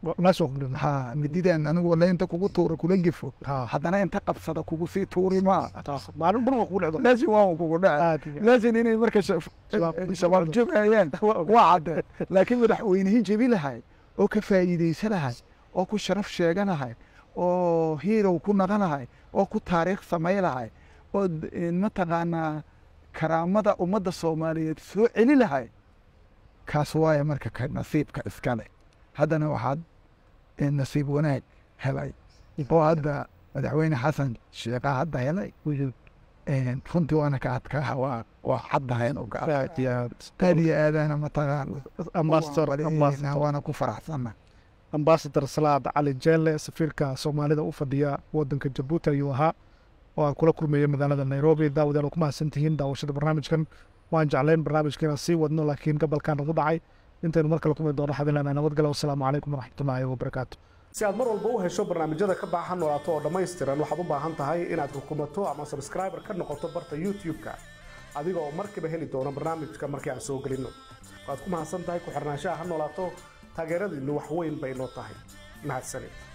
ha mididan anigu walla inta kugu tuura kula gifo haddana inta qabsada kugu sii tuuri maa maalin bun waa kugu dhacdo laashid waa un kugu dhici aad iyo laasin inay marka shaf- Shabaab- shabaab jabayaan waa cadde laakiin madaxweynihii jebi lahay oo ka faa'iidaysa lahay oo ku sharaf sheega lahay oo hiirow ku naqa lahay oo ku taariikh samay lahay oo d- een, mataqaanaa karaamada ummadda soomaaliyeed soo celi lahay kaas waaye marka ka nasiibka iskale haddana waxaad een, nasiib wanaag helay oo hadda madaxweyne xasan sheekha hadda helay een, runtii waana ka adkaa waa waa caddahayn oo ka adkaa aad iyo aad aad iyo aadana mataqaan ambassador ambassador waana ku faraxsana ambassador salaad cali jeelle safiirka soomaalida u fadhiya wadanka jabuuti ayuu ahaa oo aan kula kulmayay magaalada nairobi daawadayaal waa ku mahadsan tihiin daawashada barnaamijkan waan jeclayn barnaamijkeena sii wadno laakiin gabalkan nagu dhacay intaynu mar kale kulmi doono xabilaan nabadgale wasalaamu calaykum waraxmatullaahi wabarakaatu si aad mar walba u hesho barnaamijyada ka baaxa noolaato oo dhammaystiran waxaad u baahan tahay inaad rukumato ama subscriber ka noqoto barta youtube-ka adiga oo markiiba heli doona barnaamijka markii aan soo gelinno waad ku mahadsan tahay ku xirnaanshaha ha noolaato taageeradiinnu wax weyn bay noo tahay mahadsanid